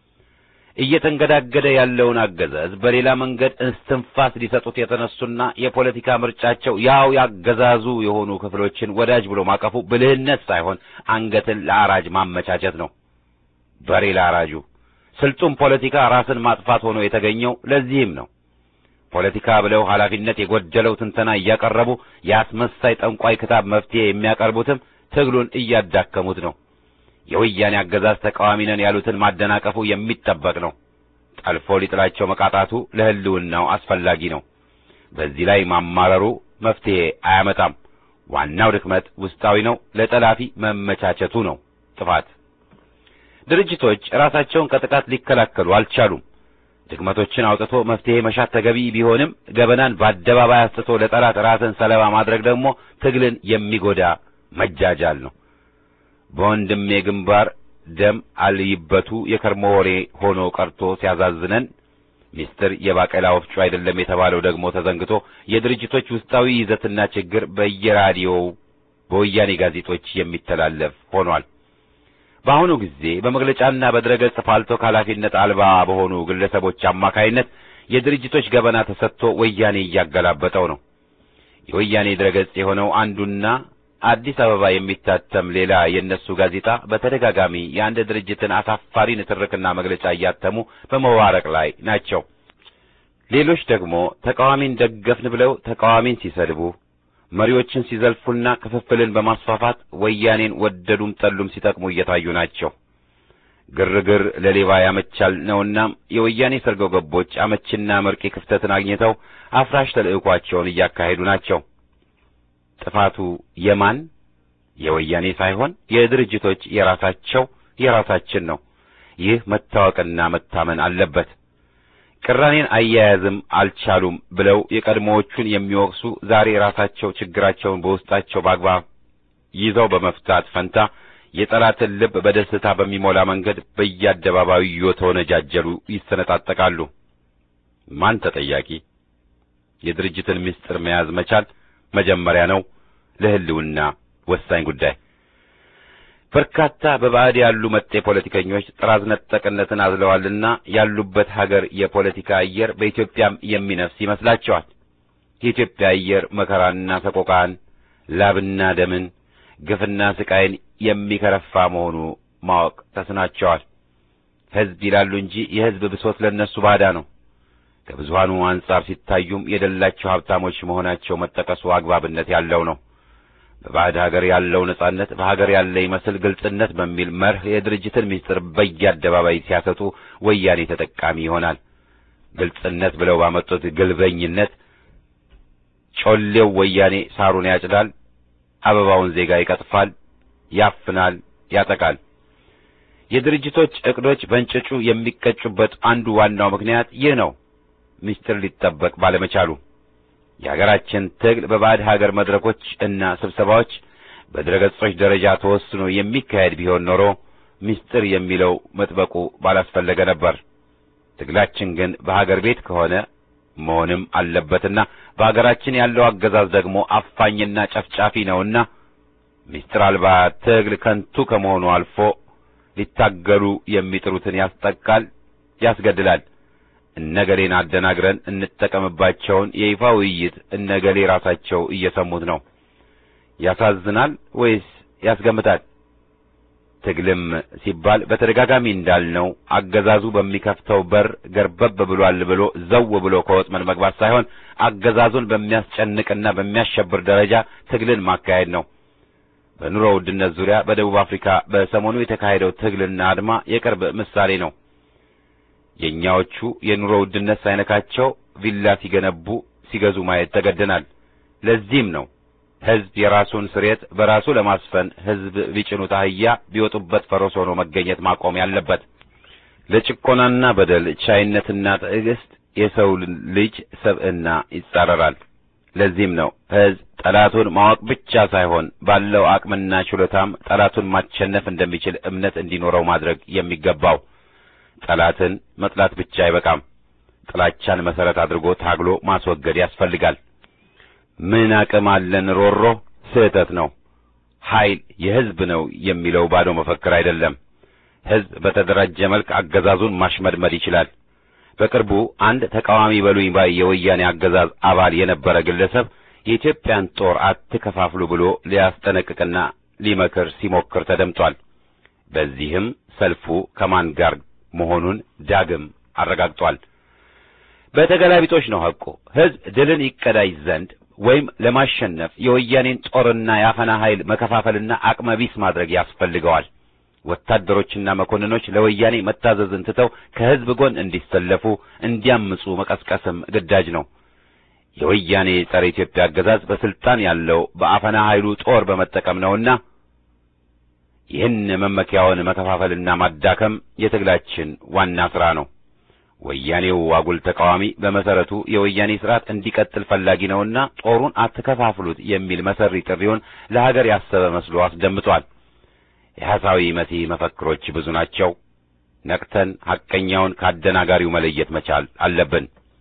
እየተንገዳገደ ያለውን አገዛዝ በሌላ መንገድ እስትንፋስ ሊሰጡት የተነሱና የፖለቲካ ምርጫቸው ያው ያገዛዙ የሆኑ ክፍሎችን ወዳጅ ብሎ ማቀፉ ብልህነት ሳይሆን አንገትን ለአራጅ ማመቻቸት ነው። በሬ ለአራጁ ስልጡን ፖለቲካ ራስን ማጥፋት ሆኖ የተገኘው ለዚህም ነው። ፖለቲካ ብለው ኃላፊነት የጎደለው ትንተና እያቀረቡ የአስመሳይ ጠንቋይ ክታብ መፍትሄ የሚያቀርቡትም ትግሉን እያዳከሙት ነው። የወያኔ አገዛዝ ተቃዋሚ ነን ያሉትን ማደናቀፉ የሚጠበቅ ነው። ጠልፎ ሊጥላቸው መቃጣቱ ለሕልውናው አስፈላጊ ነው። በዚህ ላይ ማማረሩ መፍትሄ አያመጣም። ዋናው ድክመት ውስጣዊ ነው። ለጠላፊ መመቻቸቱ ነው ጥፋት። ድርጅቶች ራሳቸውን ከጥቃት ሊከላከሉ አልቻሉም። ድክመቶችን አውጥቶ መፍትሄ መሻት ተገቢ ቢሆንም ገበናን በአደባባይ አስጥቶ ለጠላት ራስን ሰለባ ማድረግ ደግሞ ትግልን የሚጎዳ መጃጃል ነው። በወንድሜ ግንባር ደም አልይበቱ የከርሞ ወሬ ሆኖ ቀርቶ ሲያዛዝነን ሚስጥር የባቄላ ወፍጮ አይደለም የተባለው ደግሞ ተዘንግቶ የድርጅቶች ውስጣዊ ይዘትና ችግር በየራዲዮው በወያኔ ጋዜጦች የሚተላለፍ ሆኗል። በአሁኑ ጊዜ በመግለጫና በድረገጽ ፋልቶ ኃላፊነት አልባ በሆኑ ግለሰቦች አማካይነት የድርጅቶች ገበና ተሰጥቶ ወያኔ እያገላበጠው ነው። የወያኔ ድረገጽ የሆነው አንዱና አዲስ አበባ የሚታተም ሌላ የእነሱ ጋዜጣ በተደጋጋሚ የአንድ ድርጅትን አሳፋሪ ንትርክና መግለጫ እያተሙ በመዋረቅ ላይ ናቸው። ሌሎች ደግሞ ተቃዋሚን ደገፍን ብለው ተቃዋሚን ሲሰድቡ መሪዎችን ሲዘልፉና ክፍፍልን በማስፋፋት ወያኔን ወደዱም ጠሉም ሲጠቅሙ እየታዩ ናቸው። ግርግር ለሌባ ያመቻል ነውና የወያኔ ሰርገው ገቦች አመችና መርቂ ክፍተትን አግኝተው አፍራሽ ተልዕኳቸውን እያካሄዱ ናቸው። ጥፋቱ የማን የወያኔ ሳይሆን የድርጅቶች የራሳቸው የራሳችን ነው። ይህ መታወቅና መታመን አለበት። ቅራኔን አያያዝም አልቻሉም ብለው የቀድሞዎቹን የሚወቅሱ ዛሬ ራሳቸው ችግራቸውን በውስጣቸው በአግባብ ይዘው በመፍታት ፈንታ የጠላትን ልብ በደስታ በሚሞላ መንገድ በየአደባባዩ እየተወነጃጀሉ ይሰነጣጠቃሉ። ማን ተጠያቂ? የድርጅትን ምስጢር መያዝ መቻል መጀመሪያ ነው። ለሕልውና ወሳኝ ጉዳይ። በርካታ በባዕድ ያሉ መጤ ፖለቲከኞች ጥራዝ ነጠቅነትን አዝለዋልና ያሉበት ሀገር የፖለቲካ አየር በኢትዮጵያም የሚነፍስ ይመስላቸዋል። የኢትዮጵያ አየር መከራና ሰቆቃን፣ ላብና ደምን፣ ግፍና ስቃይን የሚከረፋ መሆኑ ማወቅ ተስናቸዋል። ሕዝብ ይላሉ እንጂ የሕዝብ ብሶት ለእነሱ ባዳ ነው። ከብዙሃኑ አንጻር ሲታዩም የደላቸው ሀብታሞች መሆናቸው መጠቀሱ አግባብነት ያለው ነው። በባዕድ ሀገር ያለው ነጻነት በሀገር ያለ ይመስል ግልጽነት በሚል መርህ የድርጅትን ምስጢር በየአደባባይ ሲያሰጡ ወያኔ ተጠቃሚ ይሆናል። ግልጽነት ብለው ባመጡት ግልበኝነት ጮሌው ወያኔ ሳሩን ያጭዳል፣ አበባውን ዜጋ ይቀጥፋል፣ ያፍናል፣ ያጠቃል። የድርጅቶች ዕቅዶች በእንጭጩ የሚቀጩበት አንዱ ዋናው ምክንያት ይህ ነው። ምስጢር ሊጠበቅ ባለመቻሉ የሀገራችን ትግል በባዕድ ሀገር መድረኮች እና ስብሰባዎች በድረገጾች ደረጃ ተወስኖ የሚካሄድ ቢሆን ኖሮ ምስጢር የሚለው መጥበቁ ባላስፈለገ ነበር። ትግላችን ግን በሀገር ቤት ከሆነ መሆንም አለበትና በሀገራችን ያለው አገዛዝ ደግሞ አፋኝና ጨፍጫፊ ነውና ምስጢር አልባ ትግል ከንቱ ከመሆኑ አልፎ ሊታገሉ የሚጥሩትን ያስጠቃል፣ ያስገድላል። እነገሌን አደናግረን እንጠቀምባቸውን የይፋ ውይይት እነገሌ ራሳቸው እየሰሙት ነው። ያሳዝናል ወይስ ያስገምታል? ትግልም ሲባል በተደጋጋሚ እንዳልነው አገዛዙ በሚከፍተው በር ገርበብ ብሏል ብሎ ዘው ብሎ ከወጥመድ መግባት ሳይሆን አገዛዙን በሚያስጨንቅና በሚያሸብር ደረጃ ትግልን ማካሄድ ነው። በኑሮ ውድነት ዙሪያ በደቡብ አፍሪካ በሰሞኑ የተካሄደው ትግልና አድማ የቅርብ ምሳሌ ነው። የእኛዎቹ የኑሮ ውድነት ሳይነካቸው ቪላ ሲገነቡ ሲገዙ ማየት ተገደናል። ለዚህም ነው ሕዝብ የራሱን ስሬት በራሱ ለማስፈን ሕዝብ ቢጭኑት አህያ ቢወጡበት ፈረስ ሆኖ መገኘት ማቆም ያለበት። ለጭቆናና በደል ቻይነትና ትዕግስት የሰው ልጅ ሰብዕና ይጻረራል። ለዚህም ነው ሕዝብ ጠላቱን ማወቅ ብቻ ሳይሆን ባለው አቅምና ችሎታም ጠላቱን ማሸነፍ እንደሚችል እምነት እንዲኖረው ማድረግ የሚገባው። ጠላትን መጥላት ብቻ አይበቃም። ጥላቻን መሰረት አድርጎ ታግሎ ማስወገድ ያስፈልጋል። ምን አቅም አለን ሮሮ ስህተት ነው። ኃይል የሕዝብ ነው የሚለው ባዶ መፈክር አይደለም። ሕዝብ በተደራጀ መልክ አገዛዙን ማሽመድመድ ይችላል። በቅርቡ አንድ ተቃዋሚ በሉኝ ባይ የወያኔ አገዛዝ አባል የነበረ ግለሰብ የኢትዮጵያን ጦር አትከፋፍሉ ብሎ ሊያስጠነቅቅና ሊመክር ሲሞክር ተደምጧል። በዚህም ሰልፉ ከማን ጋር መሆኑን ዳግም አረጋግጧል። በተገላቢጦች ነው ሐቁ። ሕዝብ ድልን ይቀዳጅ ዘንድ ወይም ለማሸነፍ የወያኔን ጦርና የአፈና ኃይል መከፋፈልና አቅመቢስ ማድረግ ያስፈልገዋል። ወታደሮችና መኮንኖች ለወያኔ መታዘዝን ትተው ከሕዝብ ጎን እንዲሰለፉ፣ እንዲያምፁ መቀስቀስም ግዳጅ ነው። የወያኔ ጸረ ኢትዮጵያ አገዛዝ በስልጣን ያለው በአፈና ኃይሉ ጦር በመጠቀም ነውና ይህን መመኪያውን መከፋፈልና ማዳከም የትግላችን ዋና ሥራ ነው። ወያኔው አጉል ተቃዋሚ በመሰረቱ የወያኔ ስርዓት እንዲቀጥል ፈላጊ ነውና ጦሩን አትከፋፍሉት የሚል መሰሪ ጥሪውን ለሀገር ያሰበ መስሎ አስደምጧል። የሐሳዊ መሲህ መፈክሮች ብዙ ናቸው። ነቅተን ሐቀኛውን ከአደናጋሪው መለየት መቻል አለብን።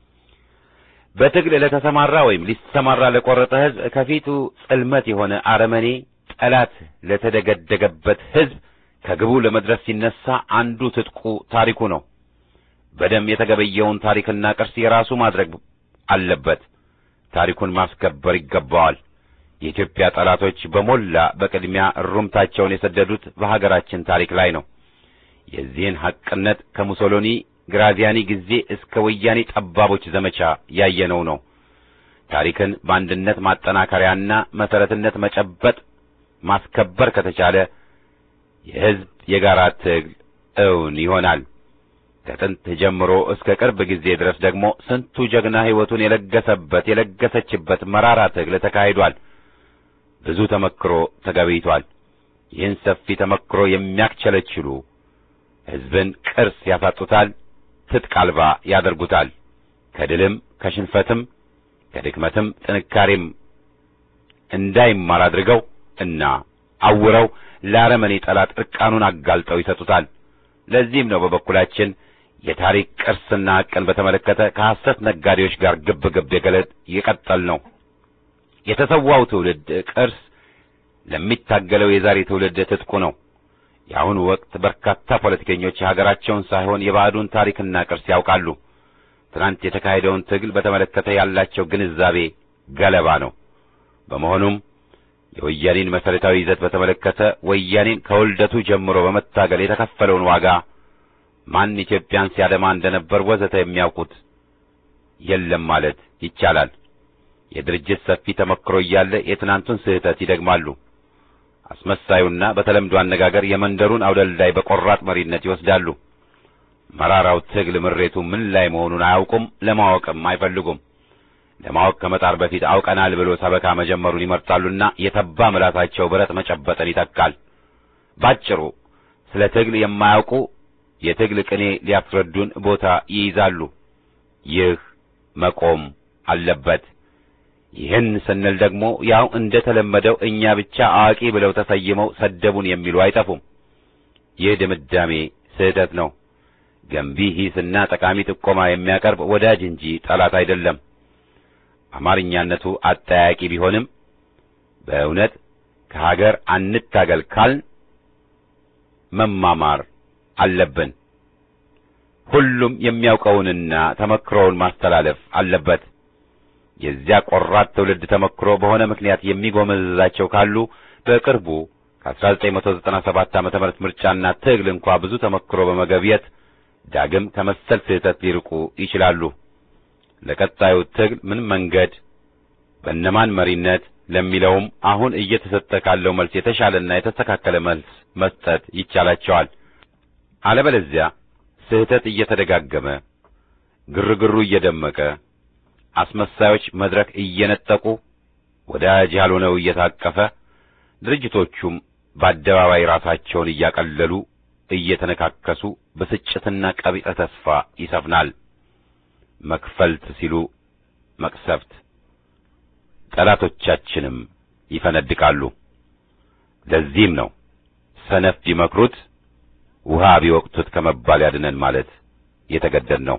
በትግል ለተሰማራ ወይም ሊሰማራ ለቆረጠ ሕዝብ ከፊቱ ጽልመት የሆነ አረመኔ ጠላት ለተደገደገበት ሕዝብ ከግቡ ለመድረስ ሲነሳ አንዱ ትጥቁ ታሪኩ ነው። በደም የተገበየውን ታሪክና ቅርስ የራሱ ማድረግ አለበት። ታሪኩን ማስከበር ይገባዋል። የኢትዮጵያ ጠላቶች በሞላ በቅድሚያ እሩምታቸውን የሰደዱት በሀገራችን ታሪክ ላይ ነው። የዚህን ሐቅነት ከሙሶሎኒ ግራዚያኒ ጊዜ እስከ ወያኔ ጠባቦች ዘመቻ ያየነው ነው። ታሪክን በአንድነት ማጠናከሪያና መሰረትነት መጨበጥ ማስከበር ከተቻለ የሕዝብ የጋራ ትግል እውን ይሆናል። ከጥንት ጀምሮ እስከ ቅርብ ጊዜ ድረስ ደግሞ ስንቱ ጀግና ሕይወቱን የለገሰበት የለገሰችበት መራራ ትግል ተካሂዷል። ብዙ ተመክሮ ተገቢቷል። ይህን ሰፊ ተመክሮ የሚያክቸለችሉ ሕዝብን ቅርስ ያሳጡታል፣ ትጥቅ አልባ ያደርጉታል። ከድልም ከሽንፈትም ከድክመትም ጥንካሬም እንዳይማር አድርገው እና አውረው ለአረመኔ ጠላት ዕርቃኑን አጋልጠው ይሰጡታል። ለዚህም ነው በበኩላችን የታሪክ ቅርስና ሐቅን በተመለከተ ከሐሰት ነጋዴዎች ጋር ግብ ግብ የገለጥ የቀጠል ነው። የተሰዋው ትውልድ ቅርስ ለሚታገለው የዛሬ ትውልድ ትጥቁ ነው። የአሁኑ ወቅት በርካታ ፖለቲከኞች የሀገራቸውን ሳይሆን የባዕዱን ታሪክና ቅርስ ያውቃሉ። ትናንት የተካሄደውን ትግል በተመለከተ ያላቸው ግንዛቤ ገለባ ነው። በመሆኑም የወያኔን መሠረታዊ ይዘት በተመለከተ ወያኔን ከውልደቱ ጀምሮ በመታገል የተከፈለውን ዋጋ ማን ኢትዮጵያን ሲያደማ እንደነበር ወዘተ የሚያውቁት የለም ማለት ይቻላል። የድርጅት ሰፊ ተመክሮ እያለ የትናንቱን ስህተት ይደግማሉ። አስመሳዩና በተለምዶ አነጋገር የመንደሩን አውደልዳይ በቆራጥ መሪነት ይወስዳሉ። መራራው ትግል ምሬቱ ምን ላይ መሆኑን አያውቁም፣ ለማወቅም አይፈልጉም። ለማወቅ ከመጣር በፊት አውቀናል ብሎ ሰበካ መጀመሩን ይመርጣሉና የተባ ምላሳቸው ብረት መጨበጥን ይተካል። ባጭሩ ስለ ትግል የማያውቁ የትግል ቅኔ ሊያስረዱን ቦታ ይይዛሉ። ይህ መቆም አለበት። ይህን ስንል ደግሞ ያው እንደ ተለመደው እኛ ብቻ አዋቂ ብለው ተሰይመው ሰደቡን የሚሉ አይጠፉም። ይህ ድምዳሜ ስህተት ነው። ገንቢ ሂስና ጠቃሚ ጥቆማ የሚያቀርብ ወዳጅ እንጂ ጠላት አይደለም። አማርኛነቱ አጠያቂ ቢሆንም በእውነት ከሀገር አንታገል ካልን መማማር አለብን። ሁሉም የሚያውቀውንና ተመክሮውን ማስተላለፍ አለበት። የዚያ ቆራጥ ትውልድ ተመክሮ በሆነ ምክንያት የሚጎመዝዛቸው ካሉ በቅርቡ ከ1997 ዓመተ ምህረት ምርጫና ትግል እንኳ ብዙ ተመክሮ በመገብየት ዳግም ከመሰል ስህተት ሊርቁ ይችላሉ። ለቀጣዩ ትግል ምን መንገድ በእነማን መሪነት ለሚለውም አሁን እየተሰጠ ካለው መልስ የተሻለና የተስተካከለ መልስ መስጠት ይቻላቸዋል። አለበለዚያ ስህተት እየተደጋገመ ግርግሩ እየደመቀ አስመሳዮች መድረክ እየነጠቁ ወዳጅ ያልሆነው እየታቀፈ ድርጅቶቹም በአደባባይ ራሳቸውን እያቀለሉ እየተነካከሱ ብስጭትና ቀቢጸ ተስፋ ይሰፍናል። መክፈልት ሲሉ መቅሰፍት፣ ጠላቶቻችንም ይፈነድቃሉ። ለዚህም ነው ሰነፍ ቢመክሩት ውሃ ቢወቅቱት ከመባል ያድነን ማለት የተገደድ ነው።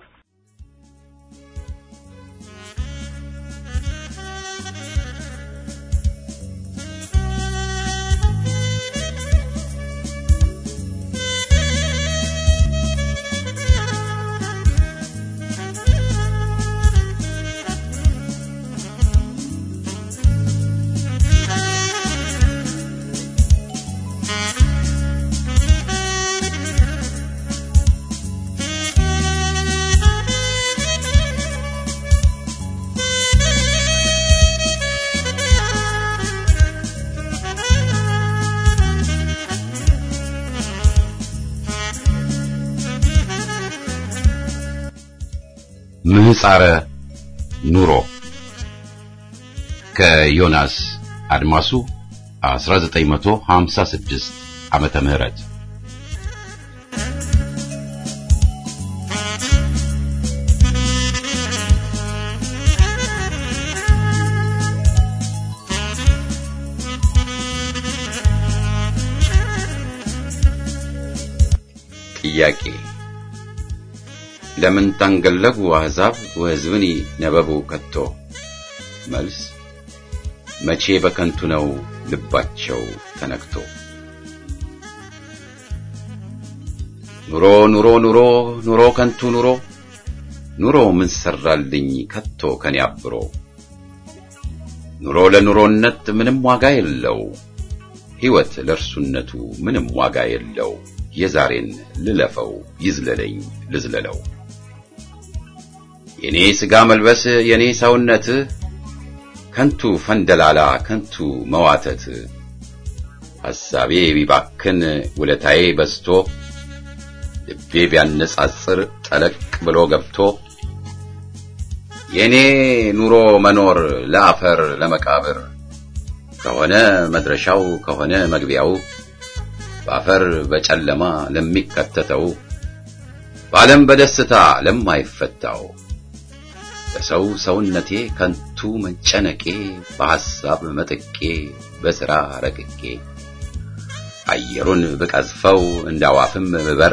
ምህጻረ ኑሮ ከዮናስ አድማሱ 1956 ዓመተ ምህረት ጥያቄ ለምን ታንገለጉ አሕዛብ ወሕዝብኒ ነበቡ ከቶ? መልስ መቼ በከንቱ ነው ልባቸው ተነክቶ። ኑሮ ኑሮ ኑሮ ኑሮ ከንቱ ኑሮ ኑሮ ምን ሰራልኝ ከቶ ከኔ አብሮ። ኑሮ ለኑሮነት ምንም ዋጋ የለው፣ ሕይወት ለእርሱነቱ ምንም ዋጋ የለው። የዛሬን ልለፈው ይዝለለኝ ልዝለለው። የኔ ሥጋ መልበስ የኔ ሰውነት ከንቱ ፈንደላላ ከንቱ መዋተት ሐሳቤ ቢባክን ውለታዬ በዝቶ ልቤ ቢያነጻጽር ጠለቅ ብሎ ገብቶ የኔ ኑሮ መኖር ለአፈር ለመቃብር ከሆነ መድረሻው ከሆነ መግቢያው በአፈር በጨለማ ለሚከተተው በዓለም በደስታ ለማይፈታው በሰው ሰውነቴ ከንቱ መጨነቄ በሐሳብ መጥቄ በሥራ ረቅቄ አየሩን ብቀዝፈው እንዳዋፍም ብበር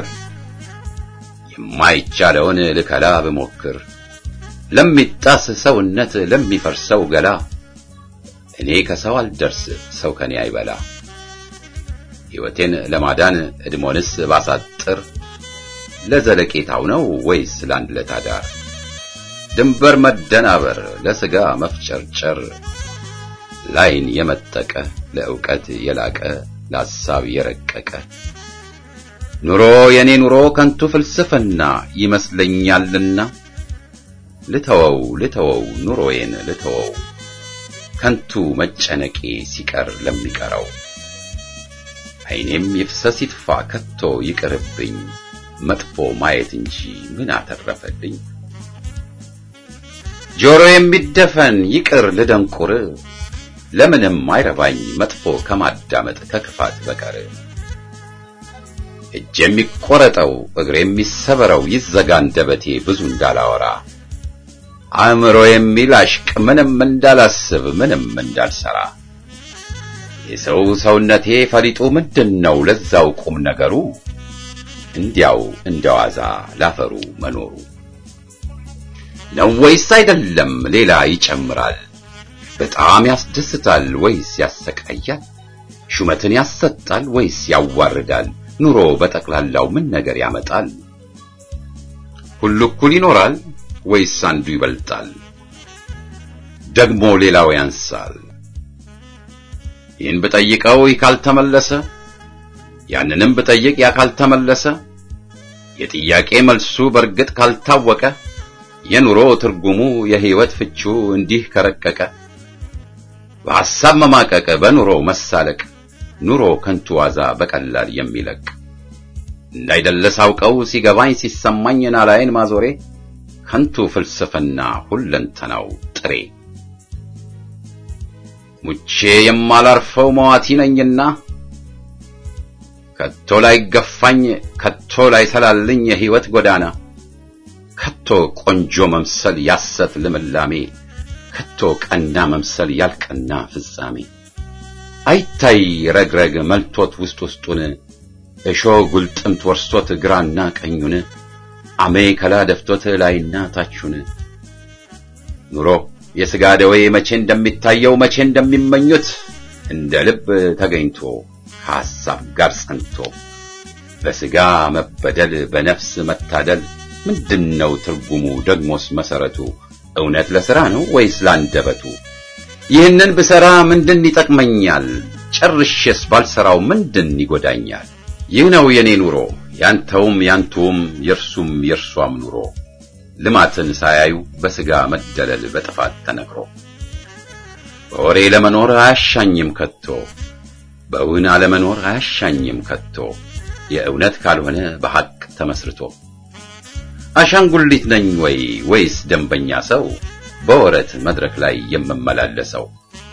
የማይቻለውን ልከላ ብሞክር ለሚጣስ ሰውነት ለሚፈርሰው ገላ እኔ ከሰው አልደርስ ሰው ከኔ አይበላ ሕይወቴን ለማዳን እድሞንስ ባሳጥር ለዘለቄታው ነው ወይስ ለአንድ ለታዳር ድንበር መደናበር ለሥጋ መፍጨርጨር ላይን የመጠቀ ለዕውቀት የላቀ ለሐሳብ የረቀቀ ኑሮ የኔ ኑሮ ከንቱ ፍልስፍና ይመስለኛልና ልተወው ልተወው ኑሮዬን ልተወው ከንቱ መጨነቄ ሲቀር ለሚቀረው ዓይኔም ይፍሰስ ይጥፋ ከቶ ይቅርብኝ መጥፎ ማየት እንጂ ምን አተረፈልኝ ጆሮ የሚደፈን ይቅር ልደንቁር ለምንም አይረባኝ መጥፎ ከማዳመጥ ከክፋት በቀር እጅ የሚቆረጠው እግር የሚሰበረው ይዘጋ አንደበቴ ብዙ እንዳላወራ አእምሮ የሚላሽቅ ምንም እንዳላስብ ምንም እንዳልሰራ የሰው ሰውነቴ ፈሊጡ ምንድን ነው ለዛው ቁም ነገሩ እንዲያው እንደዋዛ ላፈሩ መኖሩ ነው ወይስ አይደለም ሌላ ይጨምራል በጣም ያስደስታል ወይስ ያሰቃያል ሹመትን ያሰጣል ወይስ ያዋርዳል ኑሮ በጠቅላላው ምን ነገር ያመጣል ሁሉ እኩል ይኖራል ወይስ አንዱ ይበልጣል ደግሞ ሌላው ያንሳል ይህን ብጠይቀው ይህ ካልተመለሰ ያንንም ብጠይቅ ያ ካልተመለሰ የጥያቄ መልሱ በርግጥ ካልታወቀ የኑሮ ትርጉሙ የሕይወት ፍቹ እንዲህ ከረቀቀ በሐሳብ መማቀቅ በኑሮ መሳለቅ ኑሮ ከንቱ ዋዛ በቀላል የሚለቅ እንዳይደለ ሳውቀው ሲገባኝ ሲሰማኝ ናላይን ማዞሬ ከንቱ ፍልስፍና ሁለንተናው ጥሬ ሙቼ የማላርፈው መዋቲ ነኝና ከቶ ላይ ገፋኝ ከቶ ላይ ሰላልኝ የሕይወት ጎዳና ከቶ ቆንጆ መምሰል ያሰት ልምላሜ ከቶ ቀና መምሰል ያልቀና ፍጻሜ አይታይ ረግረግ መልቶት ውስጥ ውስጡን እሾህ ጉልጥምት ወርሶት ግራና ቀኙን አሜ ከላ ደፍቶት ላይና ታቹን ኑሮ የሥጋ ደዌ መቼ እንደሚታየው መቼ እንደሚመኙት እንደ ልብ ተገኝቶ ከሐሳብ ጋር ጸንቶ በሥጋ መበደል በነፍስ መታደል ምንድነው ትርጉሙ ደግሞስ መሰረቱ እውነት ለሥራ ነው ወይስ ላንደበቱ ይህንን ብሰራ ምንድን ይጠቅመኛል ጨርሼስ ባልሰራው ምንድን ይጎዳኛል ይህ ነው የኔ ኑሮ ያንተውም ያንቱም የእርሱም የእርሷም ኑሮ ልማትን ሳያዩ በሥጋ መደለል በጥፋት ተነግሮ በወሬ ለመኖር አያሻኝም ከቶ በእውን አለመኖር አያሻኝም ከቶ የእውነት ካልሆነ በሐቅ ተመስርቶ አሻንጉሊት ነኝ ወይ ወይስ ደንበኛ ሰው በወረት መድረክ ላይ የምመላለሰው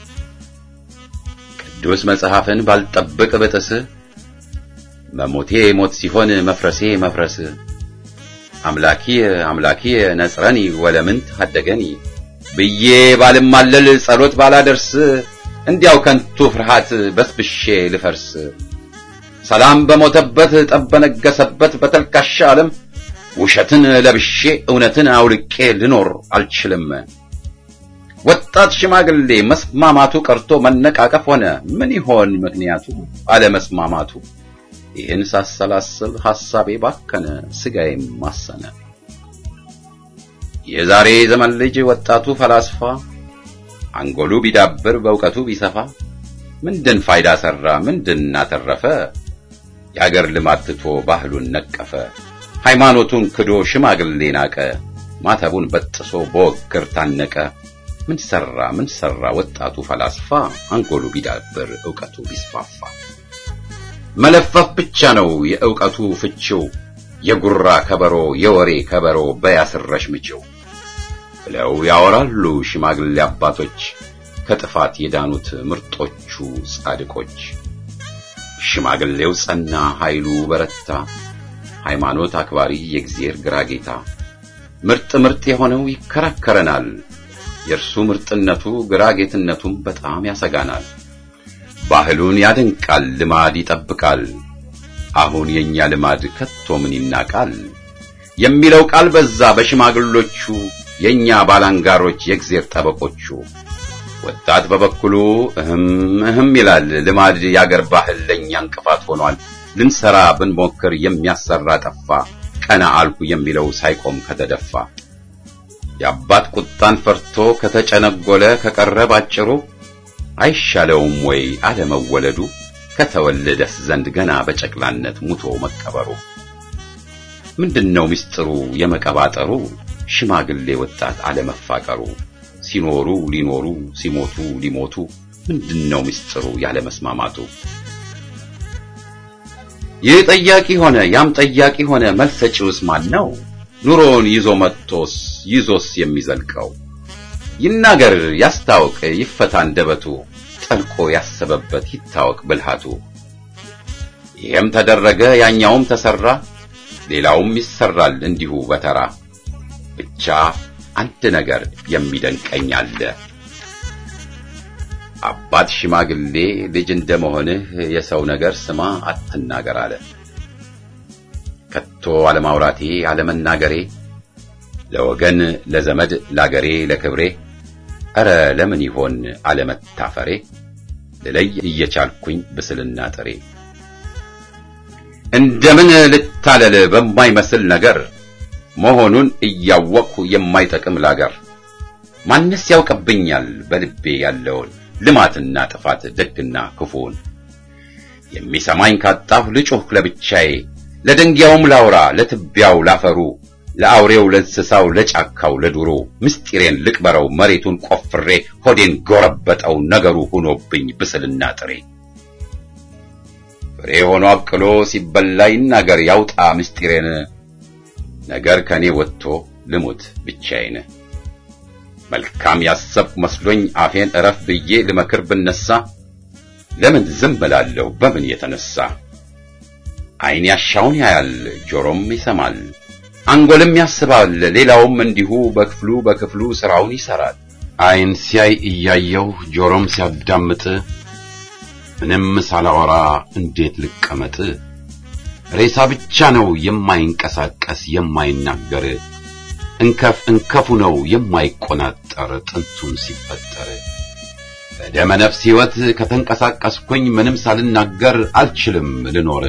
ቅዱስ መጽሐፍን ባልጠብቅ ብጥስ መሞቴ ሞት ሲሆን መፍረሴ መፍረስ አምላኪ አምላኪ ነጽረኒ ወለምን ታደገኒ ብዬ ባልማለል ጸሎት ባላደርስ እንዲያው ከንቱ ፍርሃት በስብሼ ልፈርስ ሰላም በሞተበት ጠብ በነገሰበት በተልካሻ ዓለም ውሸትን ለብሼ እውነትን አውልቄ ልኖር አልችልም። ወጣት ሽማግሌ መስማማቱ ቀርቶ መነቃቀፍ ሆነ። ምን ይሆን ምክንያቱ አለመስማማቱ? ይህን ሳሰላስል ሐሳቤ ባከነ፣ ስጋዬም ማሰነ። የዛሬ ዘመን ልጅ ወጣቱ ፈላስፋ አንጎሉ ቢዳብር በእውቀቱ ቢሰፋ ምንድን ፋይዳ ሰራ? ምንድን አተረፈ? የአገር ልማት ትቶ ባህሉን ነቀፈ። ሃይማኖቱን ክዶ ሽማግሌ ናቀ። ማተቡን በጥሶ በወግር ታነቀ። ምን ሰራ ምን ሰራ ወጣቱ ፈላስፋ አንጎሉ ቢዳብር ዕውቀቱ ቢስፋፋ። መለፈፍ ብቻ ነው የዕውቀቱ ፍቺው፣ የጉራ ከበሮ የወሬ ከበሮ በያስረሽ ምችው ብለው ያወራሉ ሽማግሌ አባቶች ከጥፋት የዳኑት ምርጦቹ ጻድቆች። ሽማግሌው ጸና ኃይሉ በረታ ሃይማኖት አክባሪ የእግዚአብሔር ግራ ጌታ ምርጥ ምርጥ የሆነው ይከራከረናል። የእርሱ ምርጥነቱ ግራ ጌትነቱም በጣም ያሰጋናል። ባህሉን ያደንቃል፣ ልማድ ይጠብቃል። አሁን የኛ ልማድ ከቶ ምን ይናቃል የሚለው ቃል በዛ በሽማግሎቹ የኛ ባላንጋሮች የእግዚአብሔር ጠበቆቹ ወጣት በበኩሉ እህም እህም ይላል። ልማድ ያገር ባህል ለእኛ እንቅፋት ሆኗል። ልንሰራ ብንሞክር የሚያሰራ ጠፋ። ቀና አልኩ የሚለው ሳይቆም ከተደፋ የአባት ቁጣን ፈርቶ ከተጨነጎለ ከቀረ ባጭሩ አይሻለውም ወይ አለመወለዱ ከተወለደስ ዘንድ ገና በጨቅላነት ሙቶ መቀበሩ ምንድነው ምስጢሩ የመቀባጠሩ ሽማግሌ ወጣት አለመፋቀሩ ሲኖሩ ሊኖሩ ሲሞቱ ሊሞቱ ምንድነው ምስጢሩ ያለመስማማቱ ይህ ጠያቂ ሆነ ያም ጠያቂ ሆነ መልስ ሰጪውስ ማን ነው ኑሮውን ይዞ መጥቶስ ይዞስ የሚዘልቀው ይናገር ያስታውቅ ይፈታ አንደበቱ ጠልቆ ያሰበበት ይታወቅ ብልሃቱ ይሄም ተደረገ ያኛውም ተሰራ ሌላውም ይሰራል እንዲሁ በተራ ብቻ አንድ ነገር የሚደንቀኝ አለ አባት ሽማግሌ ልጅ እንደመሆንህ የሰው ነገር ስማ አትናገር አለ ከቶ አለማውራቴ አለመናገሬ ለወገን ለዘመድ ላገሬ ለክብሬ ኧረ ለምን ይሆን አለመታፈሬ ልለይ እየቻልኩኝ ብስልና ጥሬ እንደምን ልታለል በማይመስል ነገር መሆኑን እያወቅሁ የማይጠቅም ላገር ማንስ ያውቅብኛል በልቤ ያለውን ልማትና ጥፋት ደግና ክፉን የሚሰማኝ ካጣሁ ልጮህ ለብቻዬ ለደንጊያውም ላውራ ለትቢያው ላፈሩ ለአውሬው ለእንስሳው ለጫካው ለዱሮ ምስጢሬን ልቅበረው መሬቱን ቆፍሬ ሆዴን ጎረበጠው ነገሩ ሆኖብኝ ብስልና ጥሬ ፍሬ ሆኖ አብቅሎ ሲበላ ይናገር ያውጣ ምስጢሬን ነገር ከኔ ወጥቶ ልሙት ብቻዬን መልካም ያሰብኩ መስሎኝ አፌን እረፍ ብዬ ልመክር ብነሳ ለምን ዝም እላለሁ በምን የተነሳ ዓይን ያሻውን ያያል ጆሮም ይሰማል አንጎልም ያስባል ሌላውም እንዲሁ በክፍሉ በክፍሉ ስራውን ይሰራል ዓይን ሲያይ እያየው ጆሮም ሲያዳምጥ ምንም ሳላወራ እንዴት ልቀመጥ ሬሳ ብቻ ነው የማይንቀሳቀስ የማይናገር እንከፍ እንከፉ ነው የማይቆናጠር ጥንቱን ሲፈጠር በደመ ነፍስ ሕይወት ከተንቀሳቀስኩኝ ምንም ሳልናገር አልችልም ልኖር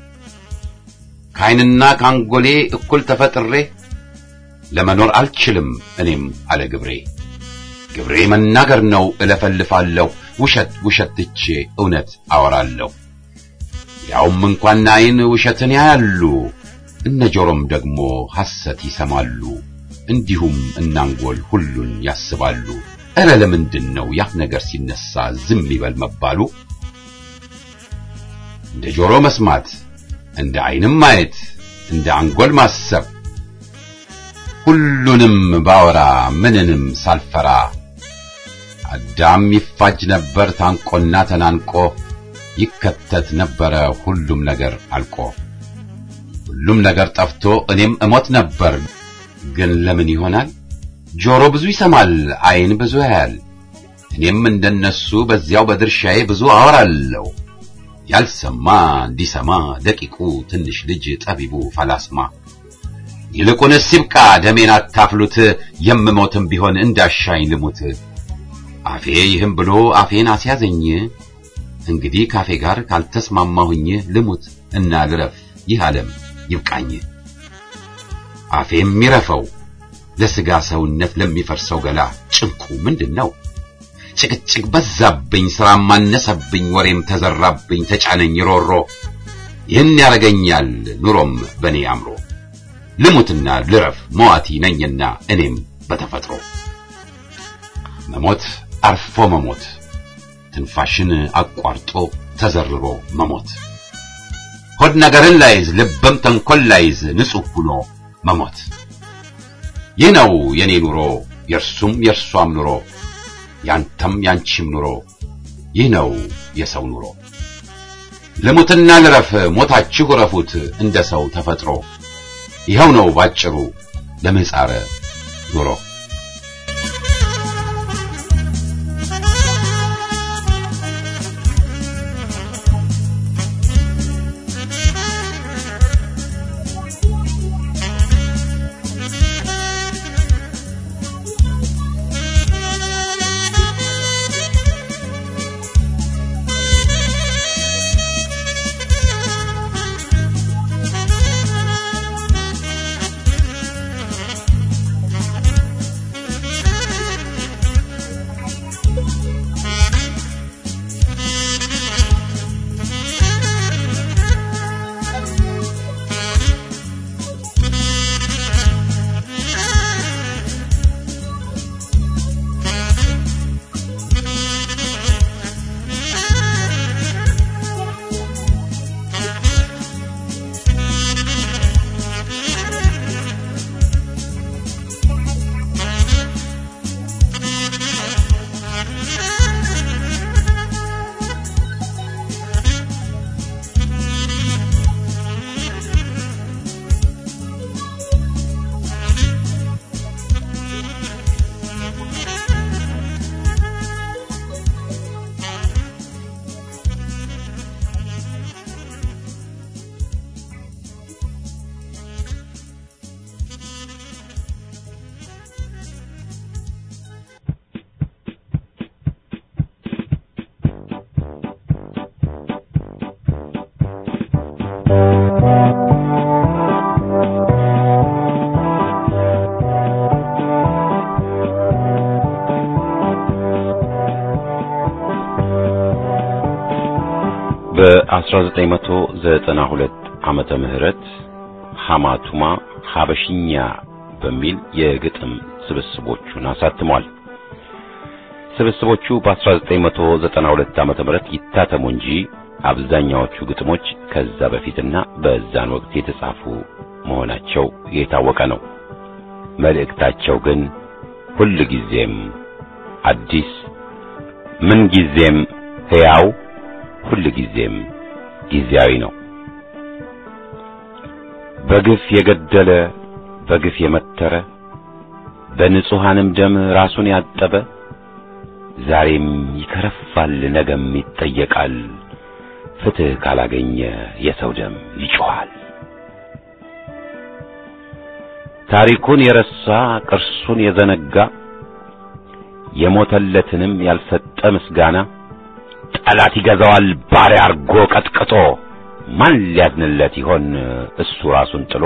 ከዓይንና ከአንጎሌ እኩል ተፈጥሬ ለመኖር አልችልም እኔም አለ ግብሬ ግብሬ መናገር ነው እለፈልፋለሁ ውሸት ውሸት ትቼ እውነት አወራለሁ ያውም እንኳን ዓይን ውሸትን ያያሉ እነ ጆሮም ደግሞ ሐሰት ይሰማሉ እንዲሁም እናንጎል ሁሉን ያስባሉ እረ ለምንድን ነው ያፍ ነገር ሲነሳ ዝም ይበል መባሉ እንደ ጆሮ መስማት እንደ ዓይንም ማየት እንደ አንጎል ማሰብ ሁሉንም ባወራ ምንንም ሳልፈራ አዳም ይፋጅ ነበር ታንቆና ተናንቆ ይከተት ነበረ ሁሉም ነገር አልቆ ሁሉም ነገር ጠፍቶ እኔም እሞት ነበር ግን ለምን ይሆናል ጆሮ ብዙ ይሰማል ዓይን ብዙ ያያል እኔም እንደነሱ በዚያው በድርሻዬ ብዙ አወራለሁ ያልሰማ እንዲሰማ ደቂቁ ትንሽ ልጅ ጠቢቡ ፈላስማ ይልቁንስ ይብቃ ደሜን አታፍሉት የምሞትም ቢሆን እንዳሻኝ ልሙት አፌ ይህም ብሎ አፌን አስያዘኝ እንግዲህ ካፌ ጋር ካልተስማማሁኝ ልሙት እና ልረፍ ይህ ዓለም ይብቃኝ አፌ የሚረፈው ለስጋ ሰውነት ለሚፈርሰው ገላ ጭንቁ ምንድን ነው ጭቅጭቅ በዛብኝ ስራም ማነሰብኝ ወሬም ተዘራብኝ ተጫነኝ ሮሮ ይህን ያረገኛል ኑሮም በኔ አምሮ ልሙትና ልረፍ መዋቲ ነኝና እኔም በተፈጥሮ መሞት አርፎ መሞት ትንፋሽን አቋርጦ ተዘርሮ መሞት ሆድ ነገርን ላይዝ ልብም ተንኮል ላይዝ ንጹሕ ሁኖ መሞት ይህ ነው የኔ ኑሮ የእርሱም የእርሷም ኑሮ ያንተም ያንቺም ኑሮ ይህ ነው የሰው ኑሮ ልሙትና ልረፍ ሞታችሁ ረፉት እንደ ሰው ተፈጥሮ ይኸው ነው ባጭሩ ለምህፃረ ኑሮ በ1992 ዓመተ ምህረት ሐማቱማ ሐበሽኛ በሚል የግጥም ስብስቦቹን አሳትሟል። ስብስቦቹ በ1992 ዓመተ ምህረት ይታተሙ እንጂ አብዛኛዎቹ ግጥሞች ከዛ በፊትና በዛን ወቅት የተጻፉ መሆናቸው የታወቀ ነው። መልእክታቸው ግን ሁል ጊዜም አዲስ፣ ምን ጊዜም ሕያው፣ ሁል ጊዜም ጊዜያዊ ነው። በግፍ የገደለ በግፍ የመተረ በንጹሐንም ደም ራሱን ያጠበ ዛሬም ይከረፋል፣ ነገም ይጠየቃል። ፍትሕ ካላገኘ የሰው ደም ይጮኻል። ታሪኩን የረሳ ቅርሱን የዘነጋ የሞተለትንም ያልሰጠ ምስጋና ጠላት ይገዛዋል ባሪያ አርጎ ቀጥቅጦ ማን ሊያዝንለት ይሆን እሱ ራሱን ጥሎ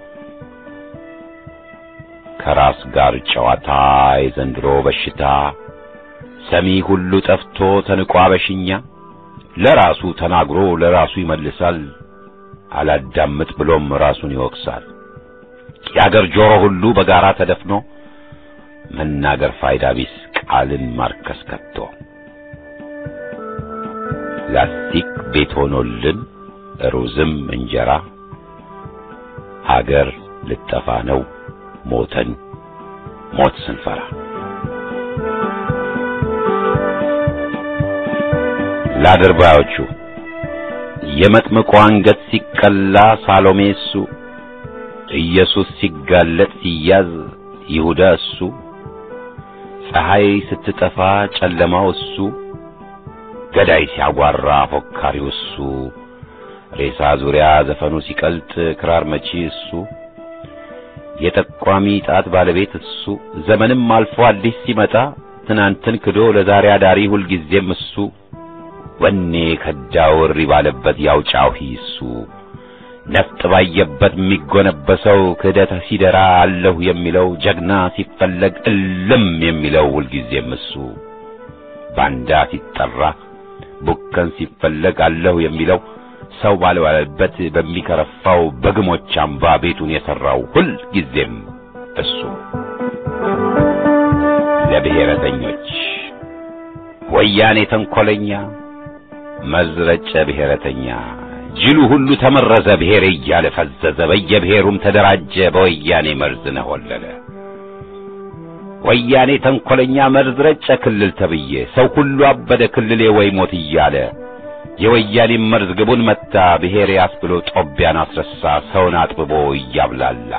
ከራስ ጋር ጨዋታ የዘንድሮ በሽታ ሰሚ ሁሉ ጠፍቶ ተንቋ በሽኛ ለራሱ ተናግሮ ለራሱ ይመልሳል አላዳምጥ ብሎም ራሱን ይወቅሳል የአገር ጆሮ ሁሉ በጋራ ተደፍኖ መናገር ፋይዳ ቢስ ቃልን ማርከስ ከቶ ላስቲክ ቤት ሆኖልን ሩዝም እንጀራ አገር ልጠፋ ነው ሞተን ሞት ስንፈራ ለአድርባዮቹ የመጥምቁ አንገት ሲቀላ ሳሎሜ እሱ ኢየሱስ ሲጋለጥ ሲያዝ ይሁዳ እሱ ፀሐይ ስትጠፋ ጨለማው እሱ ገዳይ ሲያጓራ ፎካሪው እሱ ሬሳ ዙሪያ ዘፈኑ ሲቀልጥ ክራር መቺ እሱ የጠቋሚ ጣት ባለቤት እሱ ዘመንም አልፎ አዲስ ሲመጣ ትናንትን ክዶ ለዛሬ አዳሪ ሁልጊዜም እሱ ወኔ ከዳው እሪ ባለበት ያውጫው እሱ ነፍጥ ባየበት የሚጎነበሰው ክህደት ሲደራ አለሁ የሚለው ጀግና ሲፈለግ እልም የሚለው ሁልጊዜም እሱ ባንዳ ሲጠራ ቡከን ሲፈለግ አለሁ የሚለው ሰው ባልባለበት በሚከረፋው በግሞች አምባ ቤቱን የሠራው ሁል ጊዜም እሱ ለብሔረተኞች ወያኔ ተንኰለኛ መዝረጨ ብሔረተኛ ጅሉ ሁሉ ተመረዘ ብሔር እያለ ፈዘዘ በየብሔሩም ተደራጀ በወያኔ መርዝ ነሆለለ ወያኔ ተንኰለኛ መርዝ ረጨ ክልል ተብዬ ሰው ሁሉ አበደ ክልሌ ወይ ሞት እያለ የወያኔ መርዝ ግቡን መታ ብሔር ያስብሎ ጦቢያን አስረሳ ሰውን አጥብቦ እያብላላ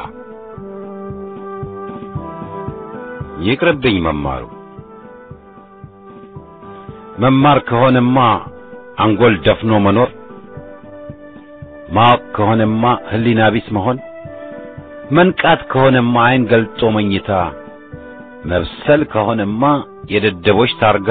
ይቅርብኝ መማሩ መማር ከሆነማ አንጎል ደፍኖ መኖር ማወቅ ከሆነማ ሕሊና ቢስ መሆን መንቃት ከሆነማ ዓይን ገልጦ መኝታ መብሰል ከሆነማ የደደቦች ታርጋ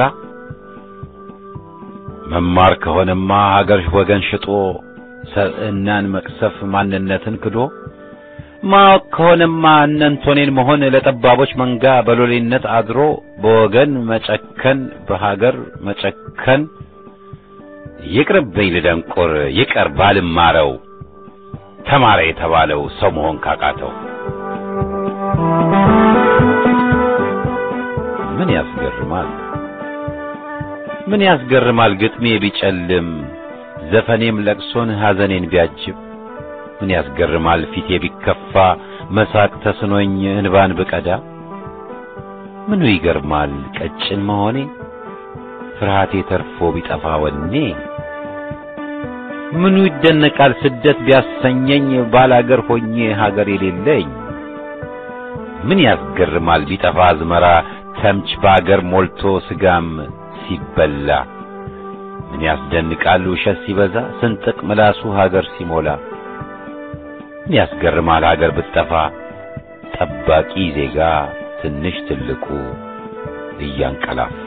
መማር ከሆነማ ሀገር ወገን ሽጦ ሰብዕናን መቅሰፍ ማንነትን ክዶ ማወቅ ከሆነማ እነንቶኔን መሆን ለጠባቦች መንጋ በሎሌነት አድሮ በወገን መጨከን በሀገር መጨከን ይቅርብኝ ልደንቆር ይቀር ባልማረው ተማረ የተባለው ሰው መሆን ካቃተው ምን ያስገርማል ምን ያስገርማል ግጥሜ ቢጨልም ዘፈኔም ለቅሶን ሐዘኔን ቢያጅብ ምን ያስገርማል ፊቴ ቢከፋ መሳቅ ተስኖኝ እንባን ብቀዳ ምኑ ይገርማል ቀጭን መሆኔ ፍርሃቴ ተርፎ ቢጠፋ ወኔ ምኑ ይደነቃል ስደት ቢያሰኘኝ ባላገር ሆኜ ሀገር የሌለኝ ምን ያስገርማል ቢጠፋ አዝመራ ተምች በአገር ሞልቶ ስጋም ሲበላ ምን ያስደንቃል ውሸት ሲበዛ ስንጥቅ ምላሱ ሀገር ሲሞላ ምን ያስገርማል ሀገር ብትጠፋ ጠባቂ ዜጋ ትንሽ ትልቁ እያንቀላፋ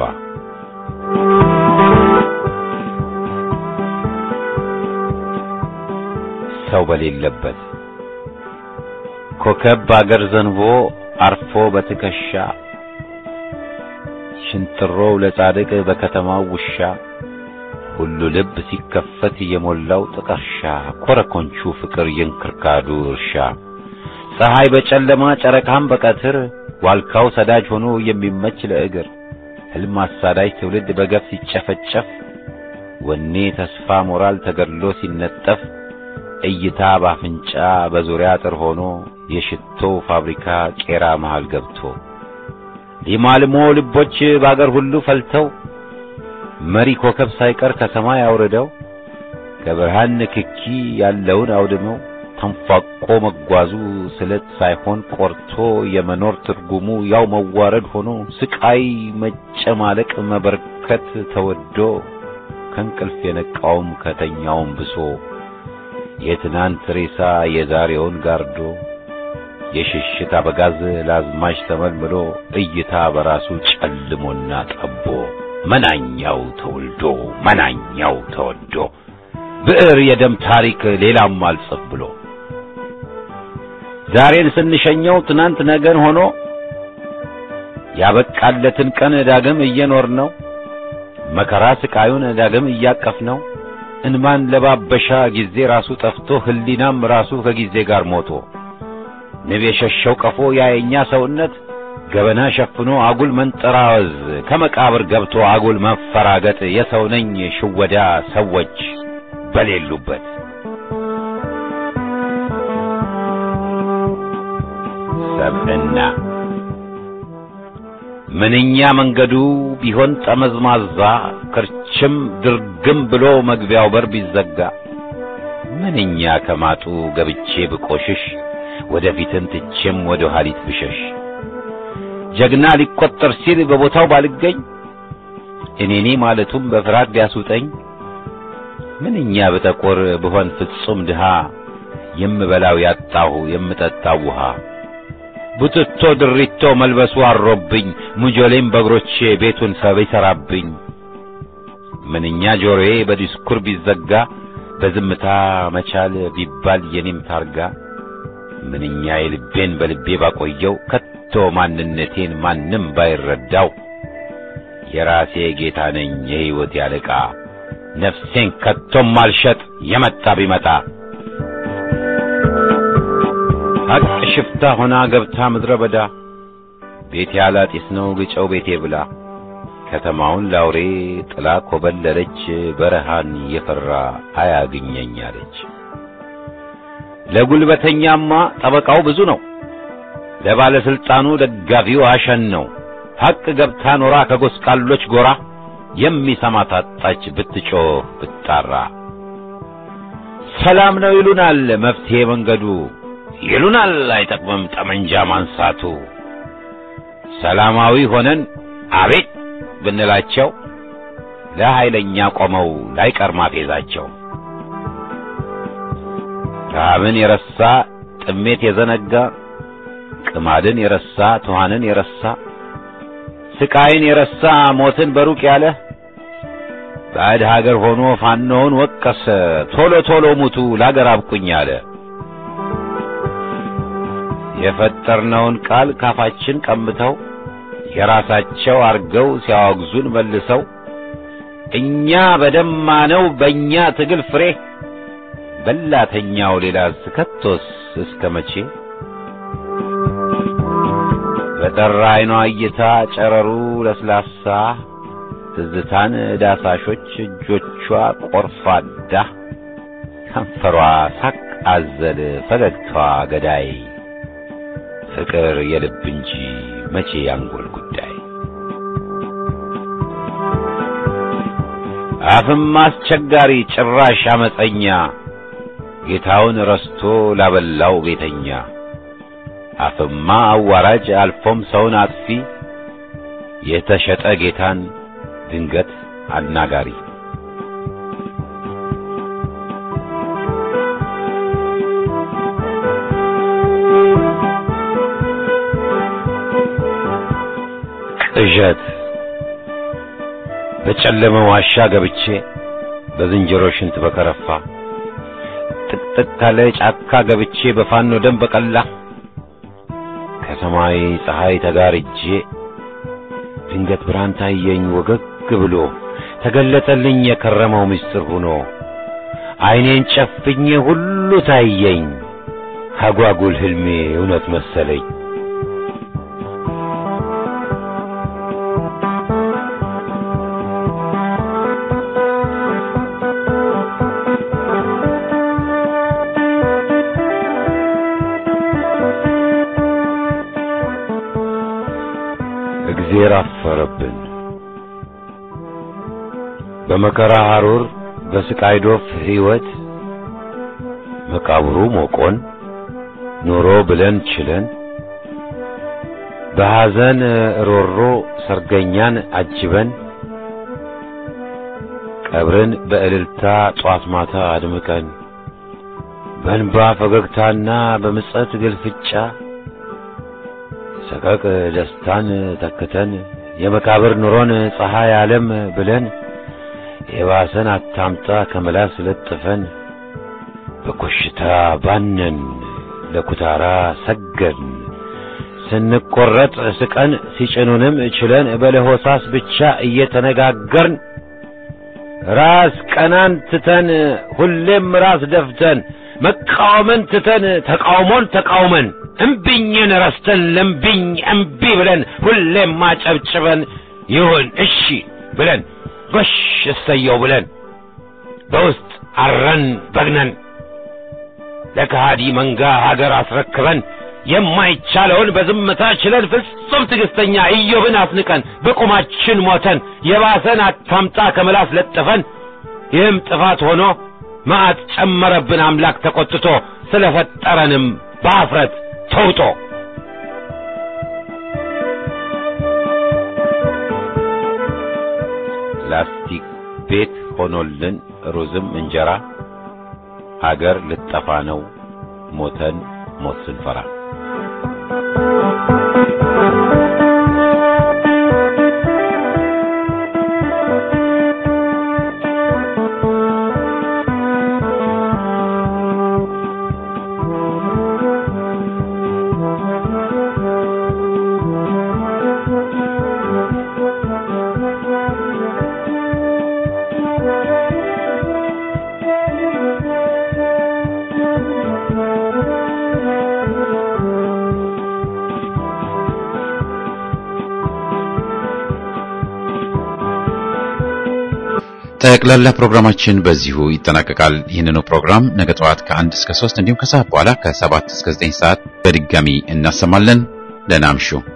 ሰው በሌለበት ኮከብ በአገር ዘንቦ አርፎ በትከሻ ሽንጥሮው ለጻድቅ በከተማው ውሻ ሁሉ ልብ ሲከፈት የሞላው ጥቀርሻ ኮረኮንቹ ፍቅር የእንክርካዱ እርሻ ፀሐይ በጨለማ ጨረቃም በቀትር ዋልካው ሰዳጅ ሆኖ የሚመች ለእግር ሕልም አሳዳጅ ትውልድ በገፍ ሲጨፈጨፍ ወኔ ተስፋ ሞራል ተገድሎ ሲነጠፍ እይታ ባፍንጫ በዙሪያ አጥር ሆኖ የሽቶ ፋብሪካ ቄራ መሃል ገብቶ የማልሞ ልቦች በአገር ሁሉ ፈልተው መሪ ኮከብ ሳይቀር ከሰማይ አውርደው ከብርሃን ንክኪ ያለውን አውድመው ተንፏቆ መጓዙ ስለት ሳይሆን ቆርቶ የመኖር ትርጉሙ ያው መዋረድ ሆኖ ስቃይ መጨማለቅ መበርከት ተወዶ ከእንቅልፍ የነቃውም ከተኛውም ብሶ የትናንት ሬሳ የዛሬውን ጋርዶ የሽሽት አበጋዝ ላዝማች ተመልምሎ እይታ በራሱ ጨልሞና ጠቦ መናኛው ተወልዶ መናኛው ተወዶ ብዕር የደም ታሪክ ሌላም አልጽፍ ብሎ ዛሬን ስንሸኘው ትናንት ነገን ሆኖ ያበቃለትን ቀን ዳግም እየኖር ነው መከራ ስቃዩን ዳግም እያቀፍ ነው እንማን ለባበሻ ጊዜ ራሱ ጠፍቶ ህሊናም ራሱ ከጊዜ ጋር ሞቶ ንብ የሸሸው ቀፎ ያየኛ ሰውነት ገበና ሸፍኖ አጉል መንጠራወዝ ከመቃብር ገብቶ አጉል መፈራገጥ የሰው ነኝ ሽወዳ ሰዎች በሌሉበት ሰብዕና ምንኛ መንገዱ ቢሆን ጠመዝማዛ ክርችም ድርግም ብሎ መግቢያው በር ቢዘጋ ምንኛ ከማጡ ገብቼ ብቆሽሽ ወደፊትን ትቼም ወደ ኋሊት ብሸሽ ጀግና ሊቆጠር ሲል በቦታው ባልገኝ እኔኔ ማለቱም በፍርሃት ቢያስውጠኝ ምንኛ ብጠቆር ብሆን ፍጹም ድሃ የምበላው ያጣሁ የምጠጣው ውሃ ቡትቶ ድሪቶ መልበሱ አሮብኝ ሙጆሌም በእግሮቼ ቤቱን ሰብ ይሠራብኝ ምንኛ ጆሮዬ በዲስኩር ቢዘጋ በዝምታ መቻል ቢባል የኔም ታርጋ ምንኛ የልቤን በልቤ ባቆየው ከቶ ማንነቴን ማንም ባይረዳው የራሴ ጌታ ነኝ የሕይወት ያለቃ ነፍሴን ከቶም አልሸጥ የመጣ ቢመጣ ሐቅ ሽፍታ ሆና ገብታ ምድረ በዳ ቤቴ አላጢስ ነው ግጨው ቤቴ ብላ ከተማውን ላውሬ ጥላ ኮበለለች በረሃን የፈራ አያግኘኝ አለች። ለጉልበተኛማ ጠበቃው ብዙ ነው፣ ለባለስልጣኑ ደጋፊው አሸን ነው። ሐቅ ገብታ ኖራ ከጎስቋሎች ጎራ የሚሰማ ታጣች ብትጮህ ብትጣራ። ሰላም ነው ይሉናል መፍትሄ መንገዱ ይሉናል አይጠቅምም ጠመንጃ ማንሳቱ። ሰላማዊ ሆነን አቤት ብንላቸው ለኃይለኛ ቆመው ላይቀር ማፌዛቸው። ረሃብን የረሳ ጥሜት የዘነጋ ቅማድን የረሳ ትኋንን የረሳ ስቃይን የረሳ ሞትን በሩቅ ያለ ባዕድ ሀገር ሆኖ ፋኖውን ወቀሰ ቶሎ ቶሎ ሙቱ ላገር አብቁኝ አለ። የፈጠርነውን ቃል ካፋችን ቀምተው የራሳቸው አርገው ሲያወግዙን መልሰው እኛ በደማነው በእኛ ትግል ፍሬ በላተኛው ሌላ ከቶስ እስከ መቼ? በጠራ አይኗ እይታ ጨረሩ ለስላሳ ትዝታን ዳሳሾች እጆቿ ቆርፋዳ ከንፈሯ ሳቅ አዘል ፈገግታዋ ገዳይ ፍቅር የልብ እንጂ መቼ ያንጎል ጉዳይ አፍም አስቸጋሪ ጭራሽ አመፀኛ ጌታውን ረስቶ ላበላው ቤተኛ አፍማ አዋራጅ አልፎም ሰውን አጥፊ የተሸጠ ጌታን ድንገት አናጋሪ ቅዠት በጨለመ ዋሻ ገብቼ በዝንጀሮ ሽንት በከረፋ ጥቅጥቅ ካለ ጫካ ገብቼ በፋኖ ደም በቀላ ከሰማይ ፀሐይ ተጋርጄ ድንገት ብርሃን ታየኝ ወገግ ብሎ ተገለጠልኝ የከረመው ምስጢር ሆኖ ዓይኔን ጨፍኜ ሁሉ ታየኝ አጓጉል ህልሜ እውነት መሰለኝ። እግዜር አፈረብን በመከራ ሐሩር በስቃይ ዶፍ ሕይወት መቃብሩ ሞቆን ኑሮ ብለን ችለን በሐዘን ሮሮ ሰርገኛን አጅበን ቀብርን በእልልታ ጧት ማታ አድምቀን በእንባ ፈገግታና በምጸት ግልፍጫ ሰቀቅ ደስታን ተክተን የመቃብር ኑሮን ፀሐይ ዓለም ብለን የባሰን አታምጣ ከመላስ ለጥፈን በኮሽታ ባነን ለኩታራ ሰገድን ስንቆረጥ ስቀን ሲጭኑንም ችለን በለሆሳስ ብቻ እየተነጋገርን ራስ ቀናን ትተን ሁሌም ራስ ደፍተን መቃወምን ትተን ተቃውሞን ተቃውመን እምቢኝን ረስተን ለምቢኝ እምቢ ብለን ሁሌም ማጨብጭበን ይሁን እሺ ብለን ጎሽ እሰየው ብለን በውስጥ አረን በግነን ለከሃዲ መንጋ ሀገር አስረክበን የማይቻለውን በዝምታ ችለን ፍጹም ትዕግስተኛ ኢዮብን አስንቀን በቁማችን ሞተን የባሰን አታምጣ ከምላስ ለጥፈን ይህም ጥፋት ሆኖ መዓት ጨመረብን አምላክ ተቆጥቶ ስለፈጠረንም በአፍረት ተውጦ ላስቲክ ቤት ሆኖልን ሩዝም እንጀራ አገር ልጠፋ ነው ሞተን ሞት ስንፈራ ጠቅላላ ፕሮግራማችን በዚሁ ይጠናቀቃል። ይህንኑ ፕሮግራም ነገ ጠዋት ከአንድ እስከ ሶስት እንዲሁም ከሰዓት በኋላ ከሰባት እስከ ዘጠኝ ሰዓት በድጋሚ እናሰማለን። ደህና እምሹ።